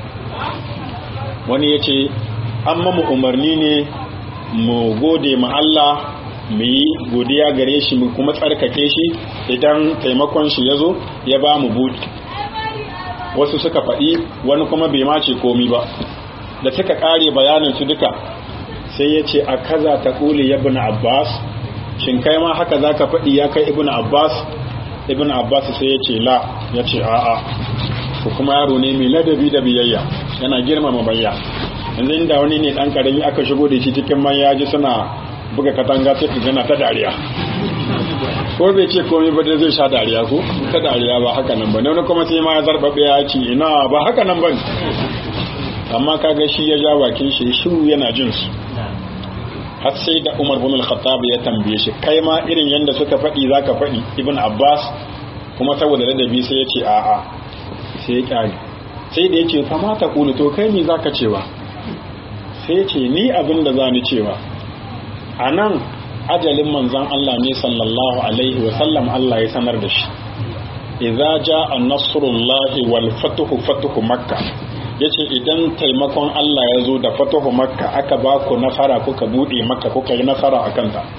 wani ya ce an mamu umarni ne mu gode ma Allah mu yi godiya gare shi mu kuma tsarkake shi idan taimakon shi ya zo ya ba mu buɗi wasu suka faɗi wani kuma bai mace komi ba da suka ƙare bayanin su duka sai ya ce a kaza ta ƙuli ya bin abbas shin kai ma haka za ka faɗi ya kai ibn abbas ibn abbas sai ya ce la ya ce a'a ko kuma yaro ne mai ladabi da biyayya yana girmama bayya yanzu inda wani ne dan karami aka shigo da shi cikin manya ji suna buga katanga sai ka gana ta dariya ko bai ce komai ba dai zai sha dariya ko ta dariya ba haka nan ba wani kuma sai ma ya zarbabe ya ci ina ba haka nan ba amma kaga shi ya ja bakin shi shiru yana jin su har sai da Umar bin Al-Khattab ya tambaye shi kai ma irin yanda suka faɗi zaka faɗi Ibn Abbas kuma saboda ladabi sai ya ce a'a sai ya kyale sai da ya ce fama ta kulu to kai ne zaka cewa sai ya ce ni abin da za ni cewa a nan ajalin manzan Allah ne sallallahu alaihi wa sallam Allah ya sanar da shi idza jaa nasrullahi wal fatuhu fatuhu makka yace idan taimakon Allah ya zo da fatuhu makka aka ba ku nasara kuka bude makka kuka yi nasara akan ta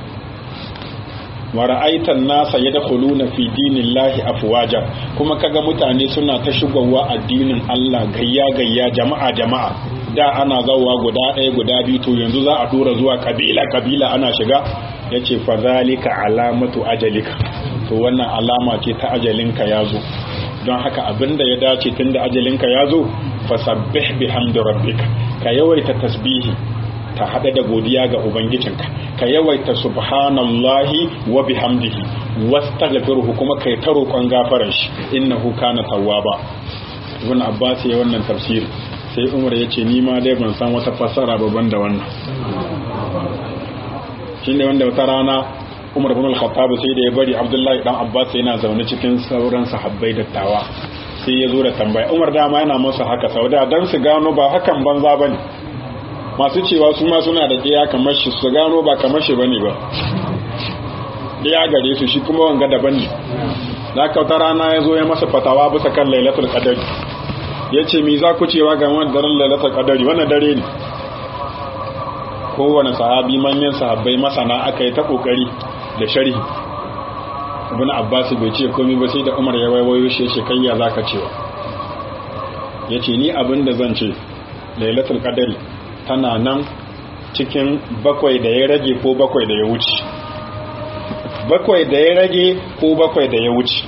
wa ra'aitan nasa yadkhuluna fi dinillahi afwaja kuma kaga mutane suna ta shigowa addinin Allah gayya gayya jama'a jama'a da ana zawa guda ɗaya guda biyu to yanzu za a dora zuwa kabila kabila ana shiga yace fa zalika alamatu ajalika to wannan alama ce ta ajalinka yazo don haka abinda ya dace tunda ajalinka yazo fasabbih bihamdi rabbika ka yawaita tasbihi ta hada da godiya ga ubangijinka ka yawaita subhanallahi wa bihamdihi wastaghfiruhu kuma kai ta roƙon gafarar shi innahu kana tawwaba ibn abbas ya wannan tafsiri sai umar ya ce ni ma dai ban san wata fassara babban da wannan shine wanda wata rana umar bin al-khattab sai da ya bari abdullahi dan abbas yana zaune cikin sauran sahabbai dattawa sai ya zo da tambaya umar dama yana masa haka sauda dan su gano ba hakan banza bane masu cewa su ma suna da ɗaya kamar shi su gano ba kamar shi bane ba ɗaya gare su shi kuma wanga daban ne da kauta rana ya zo ya masa fatawa bisa kan lailatul qadari ya ce mi za ku cewa ga wani daren lailatul qadari wannan dare ne kowane sahabi manyan sahabbai masana aka yi ta kokari da sharhi ibn abbas bai ce komai ba sai da umar ya waiwayo shi shi kayya zaka cewa yace ni abin da zan ce lailatul qadari tana nan cikin bakwai da ya rage ko bakwai da ya wuce bakwai da ya rage ko bakwai da ya wuce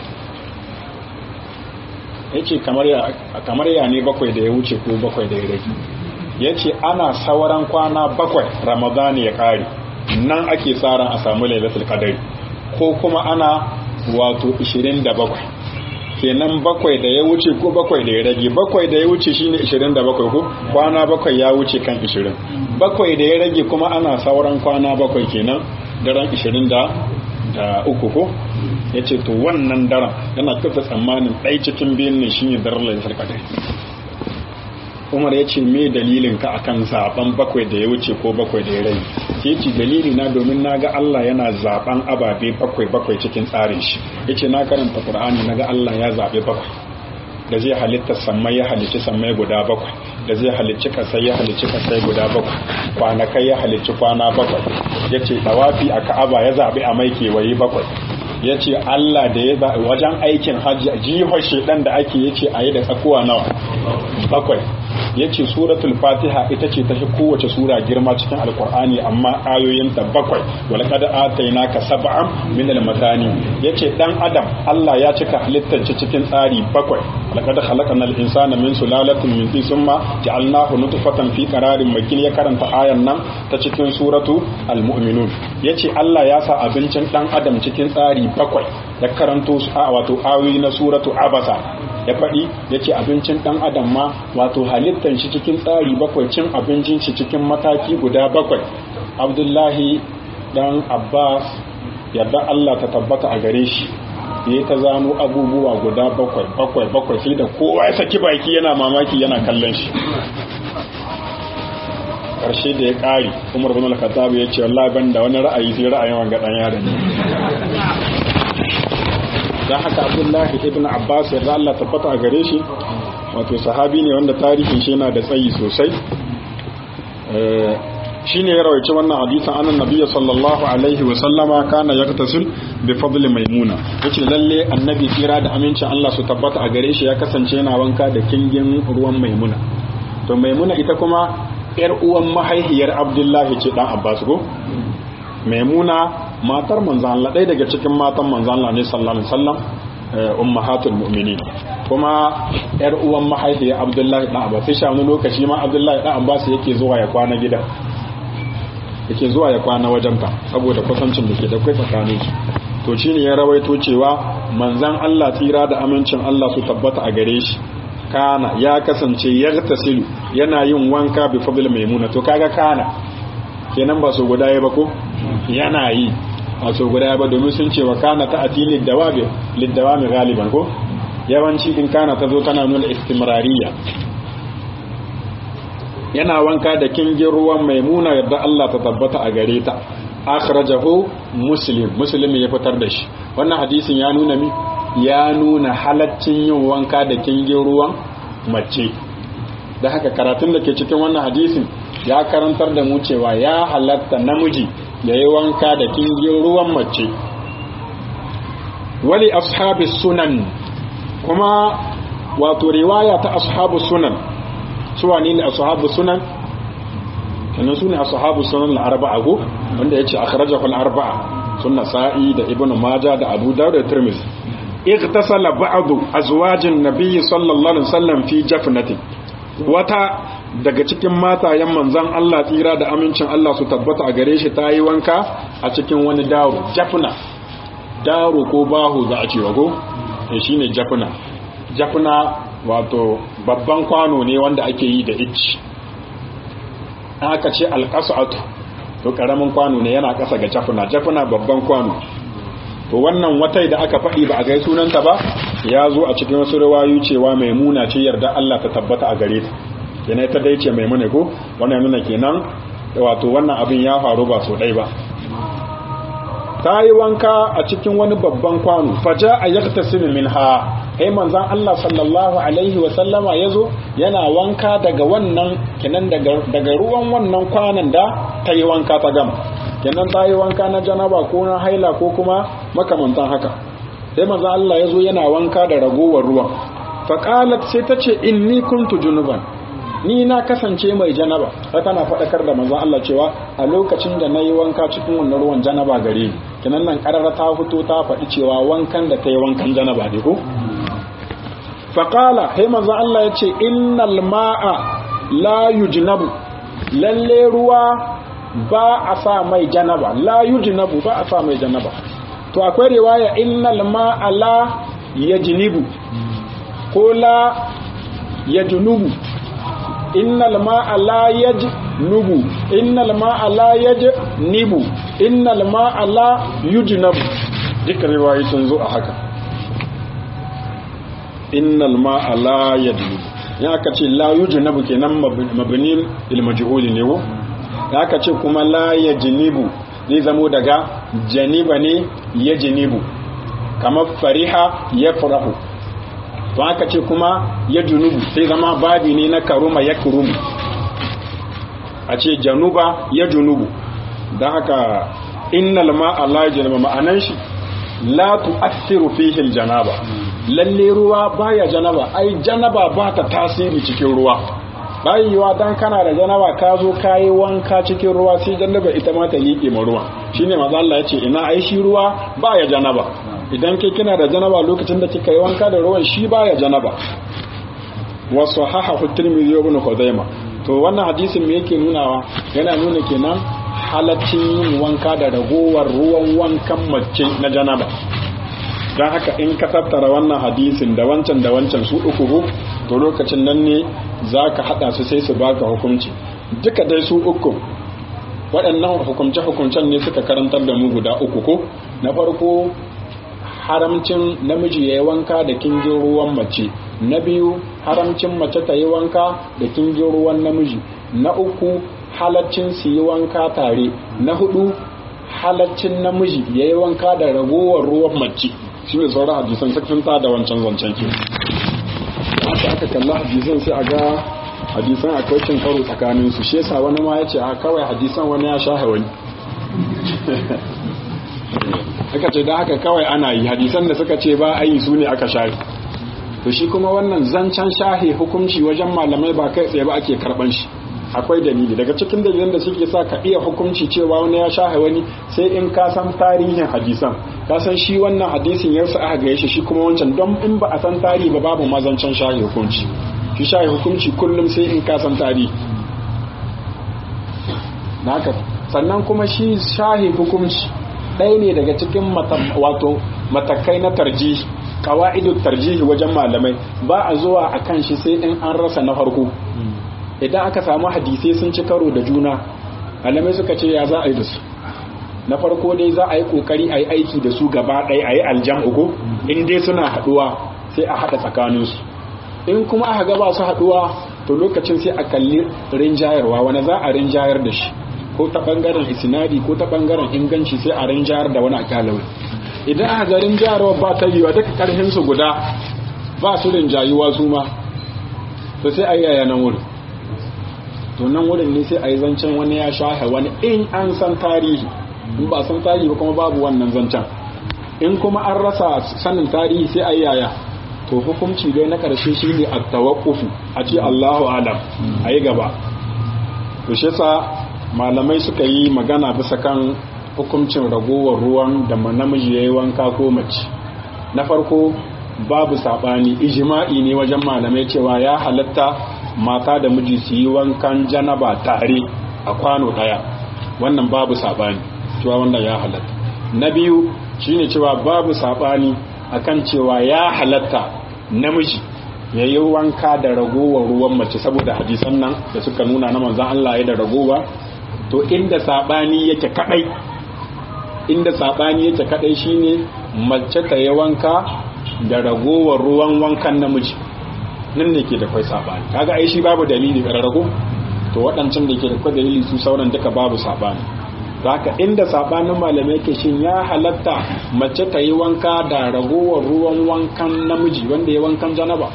yace kamar ya kamar ya ne bakwai da ya wuce ko bakwai da ya rage yace ana sauran kwana bakwai ramadani ya kare nan ake tsara a samu lailatul qadari ko kuma ana wato 27 kenan bakwai da ya wuce ko bakwai da ya rage bakwai da ya wuce shine 27 ko kwana bakwai ya wuce kan 20 bakwai da ya rage kuma ana sauran kwana bakwai kenan daren 20 da uku ko ya ce to wannan daren yana kafa tsammanin ɗai cikin biyun ne shine daren lailatul qadari umar ya ce me dalilin ka akan zaben bakwai da ya wuce ko bakwai da ya rai ke ce dalili na domin na ga Allah yana zaben ababe bakwai bakwai cikin tsarin shi ya ce na karanta Qur'ani na ga Allah ya zaɓe bakwai da zai halitta sammai ya halicci sammai guda bakwai da zai halicci kasai ya halicci kasai guda bakwai kwanakai ya halicci kwana bakwai ya ce dawafi a ka'aba ya zaɓi a mai kewaye bakwai ya ce Allah da ya zaɓi wajen aikin hajji jihar shedan da ake ya ce a yi da tsakuwa nawa bakwai ya ce suratul fatiha ita ce ta fi kowace sura girma cikin alkur'ani amma ayoyinta bakwai wala kada ataina ka sab'an min al-matani yace dan adam Allah ya cika halittar cikin tsari bakwai laqad khalaqnal insana min sulalatin min tin summa ja'alnahu nutfatan fi qararin makin ya karanta ayan nan ta cikin suratu al-mu'minun yace Allah ya sa abincin dan adam cikin tsari bakwai ya karanto su a wato ayoyi na suratu abasa ya faɗi ya ce abincin ɗan adam ma wato halittar shi cikin tsari bakwai cin abincin shi cikin mataki guda bakwai abdullahi ɗan abbas yadda allah ta tabbata a gare shi ya ta zano abubuwa guda bakwai bakwai bakwai sai da kowa ya saki baki yana mamaki yana kallon shi ƙarshe da ya ƙari umar bin al-khattab ya ce wallahi ban da wani ra'ayi sai ra'ayin wanga ɗan yaron don haka abdullahi ibn abbas yarda Allah tabbata a gare shi wato sahabi ne wanda tarihin shi yana da tsayi sosai shi ne ya rawaice wannan hadisan annan nabiya sallallahu alaihi wa sallama kana yaktasil bi fadli maimuna yace lalle annabi kira da amincin Allah su tabbata a gare shi ya kasance yana wanka da kingin ruwan maimuna to maimuna ita kuma yar uwan mahaihiyar abdullahi ce dan abbas ko maimuna matar manzan Allah ɗaya daga cikin matan manzan Allah ne sallallahu alaihi wasallam ummahatul mu'minin kuma yar uwan mahaifiyar Abdullahi dan Abbas sai wani lokaci ma Abdullahi dan Abbas yake zuwa ya kwana gida yake zuwa ya kwana wajenta saboda kusancin da ke da kai tsakanin su to shine ya rawaito cewa manzan Allah tsira da amincin Allah su tabbata a gare shi kana ya kasance yartasilu yana yin wanka bi fadl maimuna to kaga kana kenan ba so guda ya ba ko yana yi a so guda ba domin sun ce wa kana ta ati liddawabi liddawami galiban ko yawanci in kana ta zo tana nuna istimrariya yana wanka da kingin ruwan maimuna yadda Allah ta tabbata a gare ta akhrajahu muslim muslim ya fitar da shi wannan hadisin ya nuna mi ya nuna halaccin yin wanka da kingin ruwan mace da haka karatun da ke cikin wannan hadisin ya karantar da mu cewa ya halatta namiji ya yi wanka da kingin ruwan mace wali ashabi sunan kuma wato riwaya ta ashabu sunan su wani ne ashabu sunan kenan su ne ashabu sunan al-arba'a go wanda yace akhrajahu al-arba'a sunna sa'i da ibnu maja da abu dawud da tirmidhi igtasala ba'du azwajin nabiy sallallahu alaihi wasallam fi jafnatin wata daga cikin matayen manzan Allah tsira da amincin Allah su tabbata a gare shi ta yi wanka a cikin wani daro jafna daro ko bahu za a cewa ko shi ne jafna jafna wato babban kwano ne wanda ake yi da icci aka ce alƙasa'atu to ƙaramin kwano ne yana ƙasa ga jafna jafna babban kwano to wannan watai da aka faɗi ba a gai sunanta ba ya zo a cikin wasu rawayu cewa maimuna ce yarda Allah ta tabbata a gare ta kenan ta dai ce maimuna ko wannan nuna kenan wato wannan abin ya faru ba so ɗai ba ta yi wanka a cikin wani babban kwano faja a yaktasimu minha kai manzan Allah sallallahu alaihi wa sallama yazo yana wanka daga wannan kenan daga ruwan wannan kwanan da ta yi wanka ta gama kenan ta yi wanka na janaba ko na haila ko kuma makamantan haka sai manzo Allah ya zo yana wanka da ragowar ruwan faqalat sai ta ce inni kuntu junuban ni na kasance mai janaba sai tana faɗakar da manzo Allah cewa a lokacin da nayi wanka cikin wannan ruwan janaba gare ni kinan nan karara ta fito ta faɗi cewa wankan da ta yi wankan janaba ne ko faqala sai manzo Allah ya ce innal ma'a la yujnabu lalle ruwa ba a sa mai janaba la yujnabu ba a sa mai janaba to akwai riwaya innal ma'a la yajnibu ko la yajnubu innal ma'a la yajnubu innal ma'a la yajnibu innal ma'a la yujnabu duka riwayoyi sun zo a haka innal ma'a la yajnubu ya aka ce la yujnabu kenan mabni lil majhul ne wo ya aka ce kuma la yajnibu zai zamo daga janiba ne yajnibu kamar fariha yafrahu to aka ce kuma ya junubu sai zama babi ne na karuma ya kurumu a ce januba ya junubu don haka innal ma'a la janaba ma'anan shi la tu'assiru fihi aljanaba lalle ruwa baya janaba ai janaba ba ta tasiri cikin ruwa bai yiwa dan kana da janaba ka zo kayi wanka cikin ruwa sai janaba ita ma ta liƙe ma ruwa shine manzo Allah ya ce ina ai shi ruwa baya janaba idan kai kina da janaba lokacin da kika yi wanka da ruwan shi baya janaba wa sahahahu tirmidhi ibn khuzaimah to wannan hadisin me yake nunawa yana nuna kenan halaccin yin wanka da ragowar ruwan wankan mace na janaba don haka in ka tattara wannan hadisin da wancan da wancan su uku to lokacin nan ne za ka haɗa su sai su baka hukunci duka dai su uku waɗannan hukumce-hukumcen ne suka karantar da mu guda uku ko na farko haramcin namiji ya yi wanka da kingin ruwan mace na biyu haramcin mace ta yi wanka da kingin ruwan namiji na uku halaccin su yi wanka tare na hudu halaccin namiji ya yi wanka da ragowar ruwan mace shi ne sauran hadisan sun ta da wancan zancen ke haka aka kalla hadisan sai a ga hadisan akwai cin karo tsakanin su shi yasa wani ma ya ce a kawai hadisan wani ya sha wani aka ce da haka kawai ana yi hadisan da suka ce ba a yi su ne aka shahi to shi kuma wannan zancen shahi hukunci wajen malamai ba kai tsaye ba ake karban shi akwai dalili daga cikin dalilan da suke sa ka iya hukunci cewa wani ya shahe wani sai in ka san tarihin hadisan ka san shi wannan hadisin ya sa aka gaye shi shi kuma wancan don in ba a san tarihi ba babu mazancan shahe hukunci shi shahe hukunci kullum sai in ka san tarihi haka sannan kuma shi shahe hukunci ɗaya ne daga cikin wato matakai na tarjihi kawa'idu tarjihi wajen malamai ba a zuwa a kan shi sai in an rasa na farko idan aka samu hadisai sun ci karo da juna malamai suka ce ya za a yi da su na farko dai za a yi kokari a yi aiki da su gaba ɗaya a yi aljam uku in dai suna haɗuwa sai a haɗa tsakaninsu in kuma aka gaba su haɗuwa to lokacin sai a kalli rinjayarwa wani za a rinjayar da shi ko ta ɓangaren isinadi ko ta ɓangaren inganci sai a rinjayar da wani akalawai idan aka ga rinjayarwa ba ta yiwa duka ƙarfinsu guda ba su rinjayuwa su ma to sai a yi yaya nan wurin to nan wurin ne sai a yi zancen wani ya shahe wani in an san tarihi in ba san tarihi ba kuma babu wannan zancen in kuma an rasa sanin tarihi sai a yi yaya to hukunci dai na ƙarshe shi ne a tawakkufu a ce allahu alam a yi gaba to shi sa malamai suka yi magana bisa kan hukuncin ragowar ruwan da namiji ya yi wanka ko mace na farko babu saɓani ijima'i ne wajen malamai cewa ya halatta mata da miji su yi wankan janaba tare a kwano ɗaya wannan babu saɓani cewa wannan ya halatta na biyu shine cewa babu saɓani akan cewa ya halatta namiji ya yi wanka da ragowar ruwan mace saboda hadisan nan da suka nuna na manzan Allah ya da ragowa to inda saɓani yake kaɗai inda saɓani yake kaɗai shine mace ta yi wanka da ragowar ruwan wankan namiji nan ne ke da kwai saɓani kaga ai shi babu dalili ƙararrago to waɗancan da ke da kwai dalili su sauran duka babu saɓani haka inda saɓanin malamai ke shin ya halatta mace ta yi wanka da ragowar ruwan wankan namiji wanda ya wankan janaba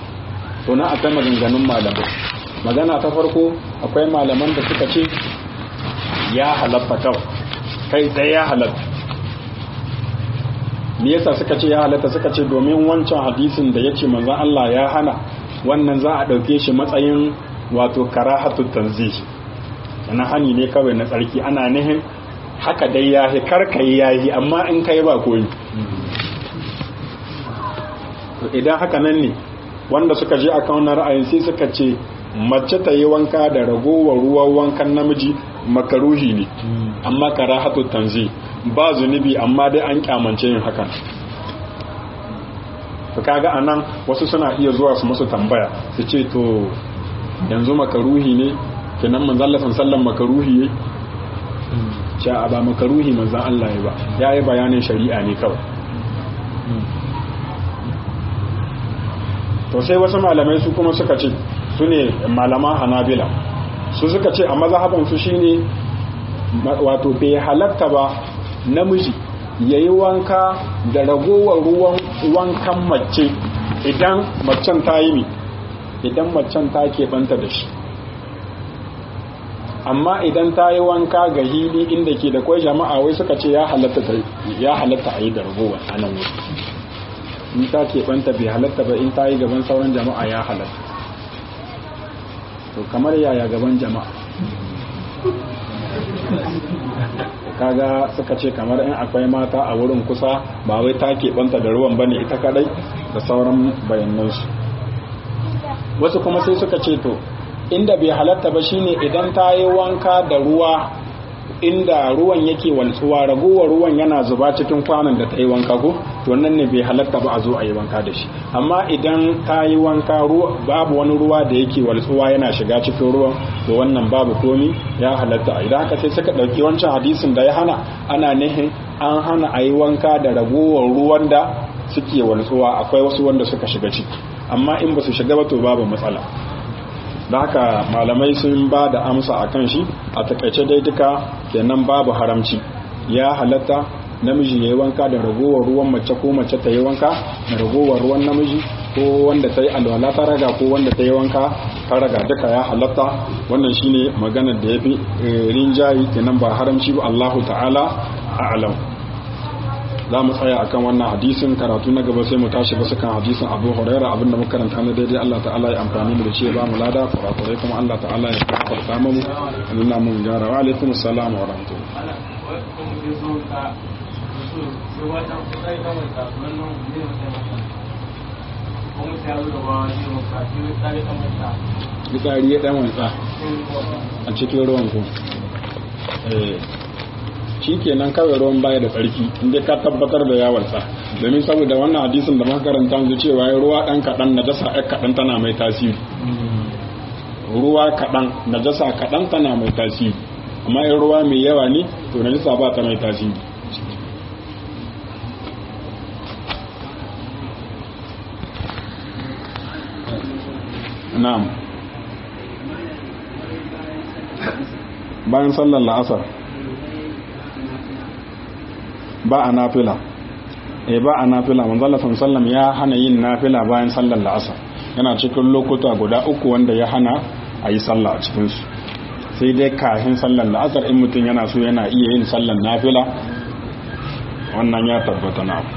to na akwai maganganun malamai magana ta farko akwai malaman da suka ce ya halatta kawai kai tsaye ya halatta me yasa suka ce ya halatta suka ce domin wancan hadisin da yace manzon Allah ya hana wannan za a dauke shi matsayin wato karahatu tanzih sana hani ne kawai na tsarki ana nihin haka dai yahi karkai yahi amma in kai ba koyi idan haka nan ne wanda suka je a wannan ra'ayin sai suka ce mace ta yi wanka da ragowar ruwan wankan namiji makaruhi ne amma karahatu tanzi ba zunubi amma dai an kyamance yin hakan to kaga anan wasu suna iya zuwa su musu tambaya su ce to yanzu makaruhi ne kenan manzon Allah sallan makaruhi ne sha ba makaruhi manzon Allah ya ba yayi bayanin shari'a ne kawai to sai wasu malamai su kuma suka ce su ne malaman hanabila su suka ce a mazhabansu shine wato bai halatta ba namiji ya yi wanka da ragowar ruwan wankan mace idan macen ta yi mi idan macen ta keɓanta da shi amma idan ta yi wanka ga hili inda ke da kwai jama'a wai suka ce ya halatta a yi da ragowar anan wuri in ta keɓanta bai halatta ba in ta yi gaban sauran jama'a ya halatta to kamar yaya gaban jama'a kaga suka ce kamar in akwai mata a wurin kusa ba wai ta keɓanta da ruwan bane ita kadai da sauran bayanansu wasu kuma sai suka ce to inda bai halatta ba shine idan ta yi wanka da ruwa inda ruwan yake waltsuwa ragowar ruwan yana zuba cikin kwanan da ta yi wanka ko to nan ne bai halatta ba a zo a yi wanka da shi amma idan ta yi wanka babu wani ruwa da yake waltsuwa yana shiga cikin ruwan to wannan babu komi ya halatta idan haka sai suka ɗauki wancan hadisin da ya hana ana nihin an hana a yi wanka da ragowar ruwan da suke waltsuwa akwai wasu wanda suka shiga ciki amma in ba su shiga ba to babu matsala da haka malamai sun ba da amsa a kan shi a takaice dai duka kenan babu haramci ya halatta namiji ya yi wanka da ragowar ruwan mace ko mace ta yi wanka da ragowar ruwan namiji ko wanda ta yi alwala ta raga ko wanda ta yi wanka ta raga duka ya halatta wannan shine maganar da ya fi rinjayi kenan ba haramci ba Allahu ta'ala a'lam za mu tsaya akan wannan hadisin karatu na gaba sai mu tashi basu kan hadisin abu huraira abinda muka karanta na daidai Allah ta'ala ya amfani mu da shi ba mu lada kurakurai kuma Allah ta'ala ya farta mu nuna mun gyara wa alaikum assalam wa rahmatullahi Gitsari ya dan wantsa a cikin ruwan ku. shi kenan kawai ruwan baya da tsarki inda ka tabbatar da yawarsa domin saboda wannan hadisin da muka karanta yanzu cewa ruwa dan kaɗan najasa ɗan kaɗan tana mai tasiri ruwa kaɗan najasa kaɗan tana mai tasiri amma in ruwa mai yawa ne to najasa ba ta mai tasiri na'am bayan sallar la'asar ba a nafila eh ba a nafila manzala sallam ya hana yin nafila bayan sallar la'asar yana cikin lokuta guda uku wanda ya hana a yi sallah a cikinsu sai dai kafin sallar la'asar in mutum yana so yana iya yin sallar nafila wannan ya tabbata na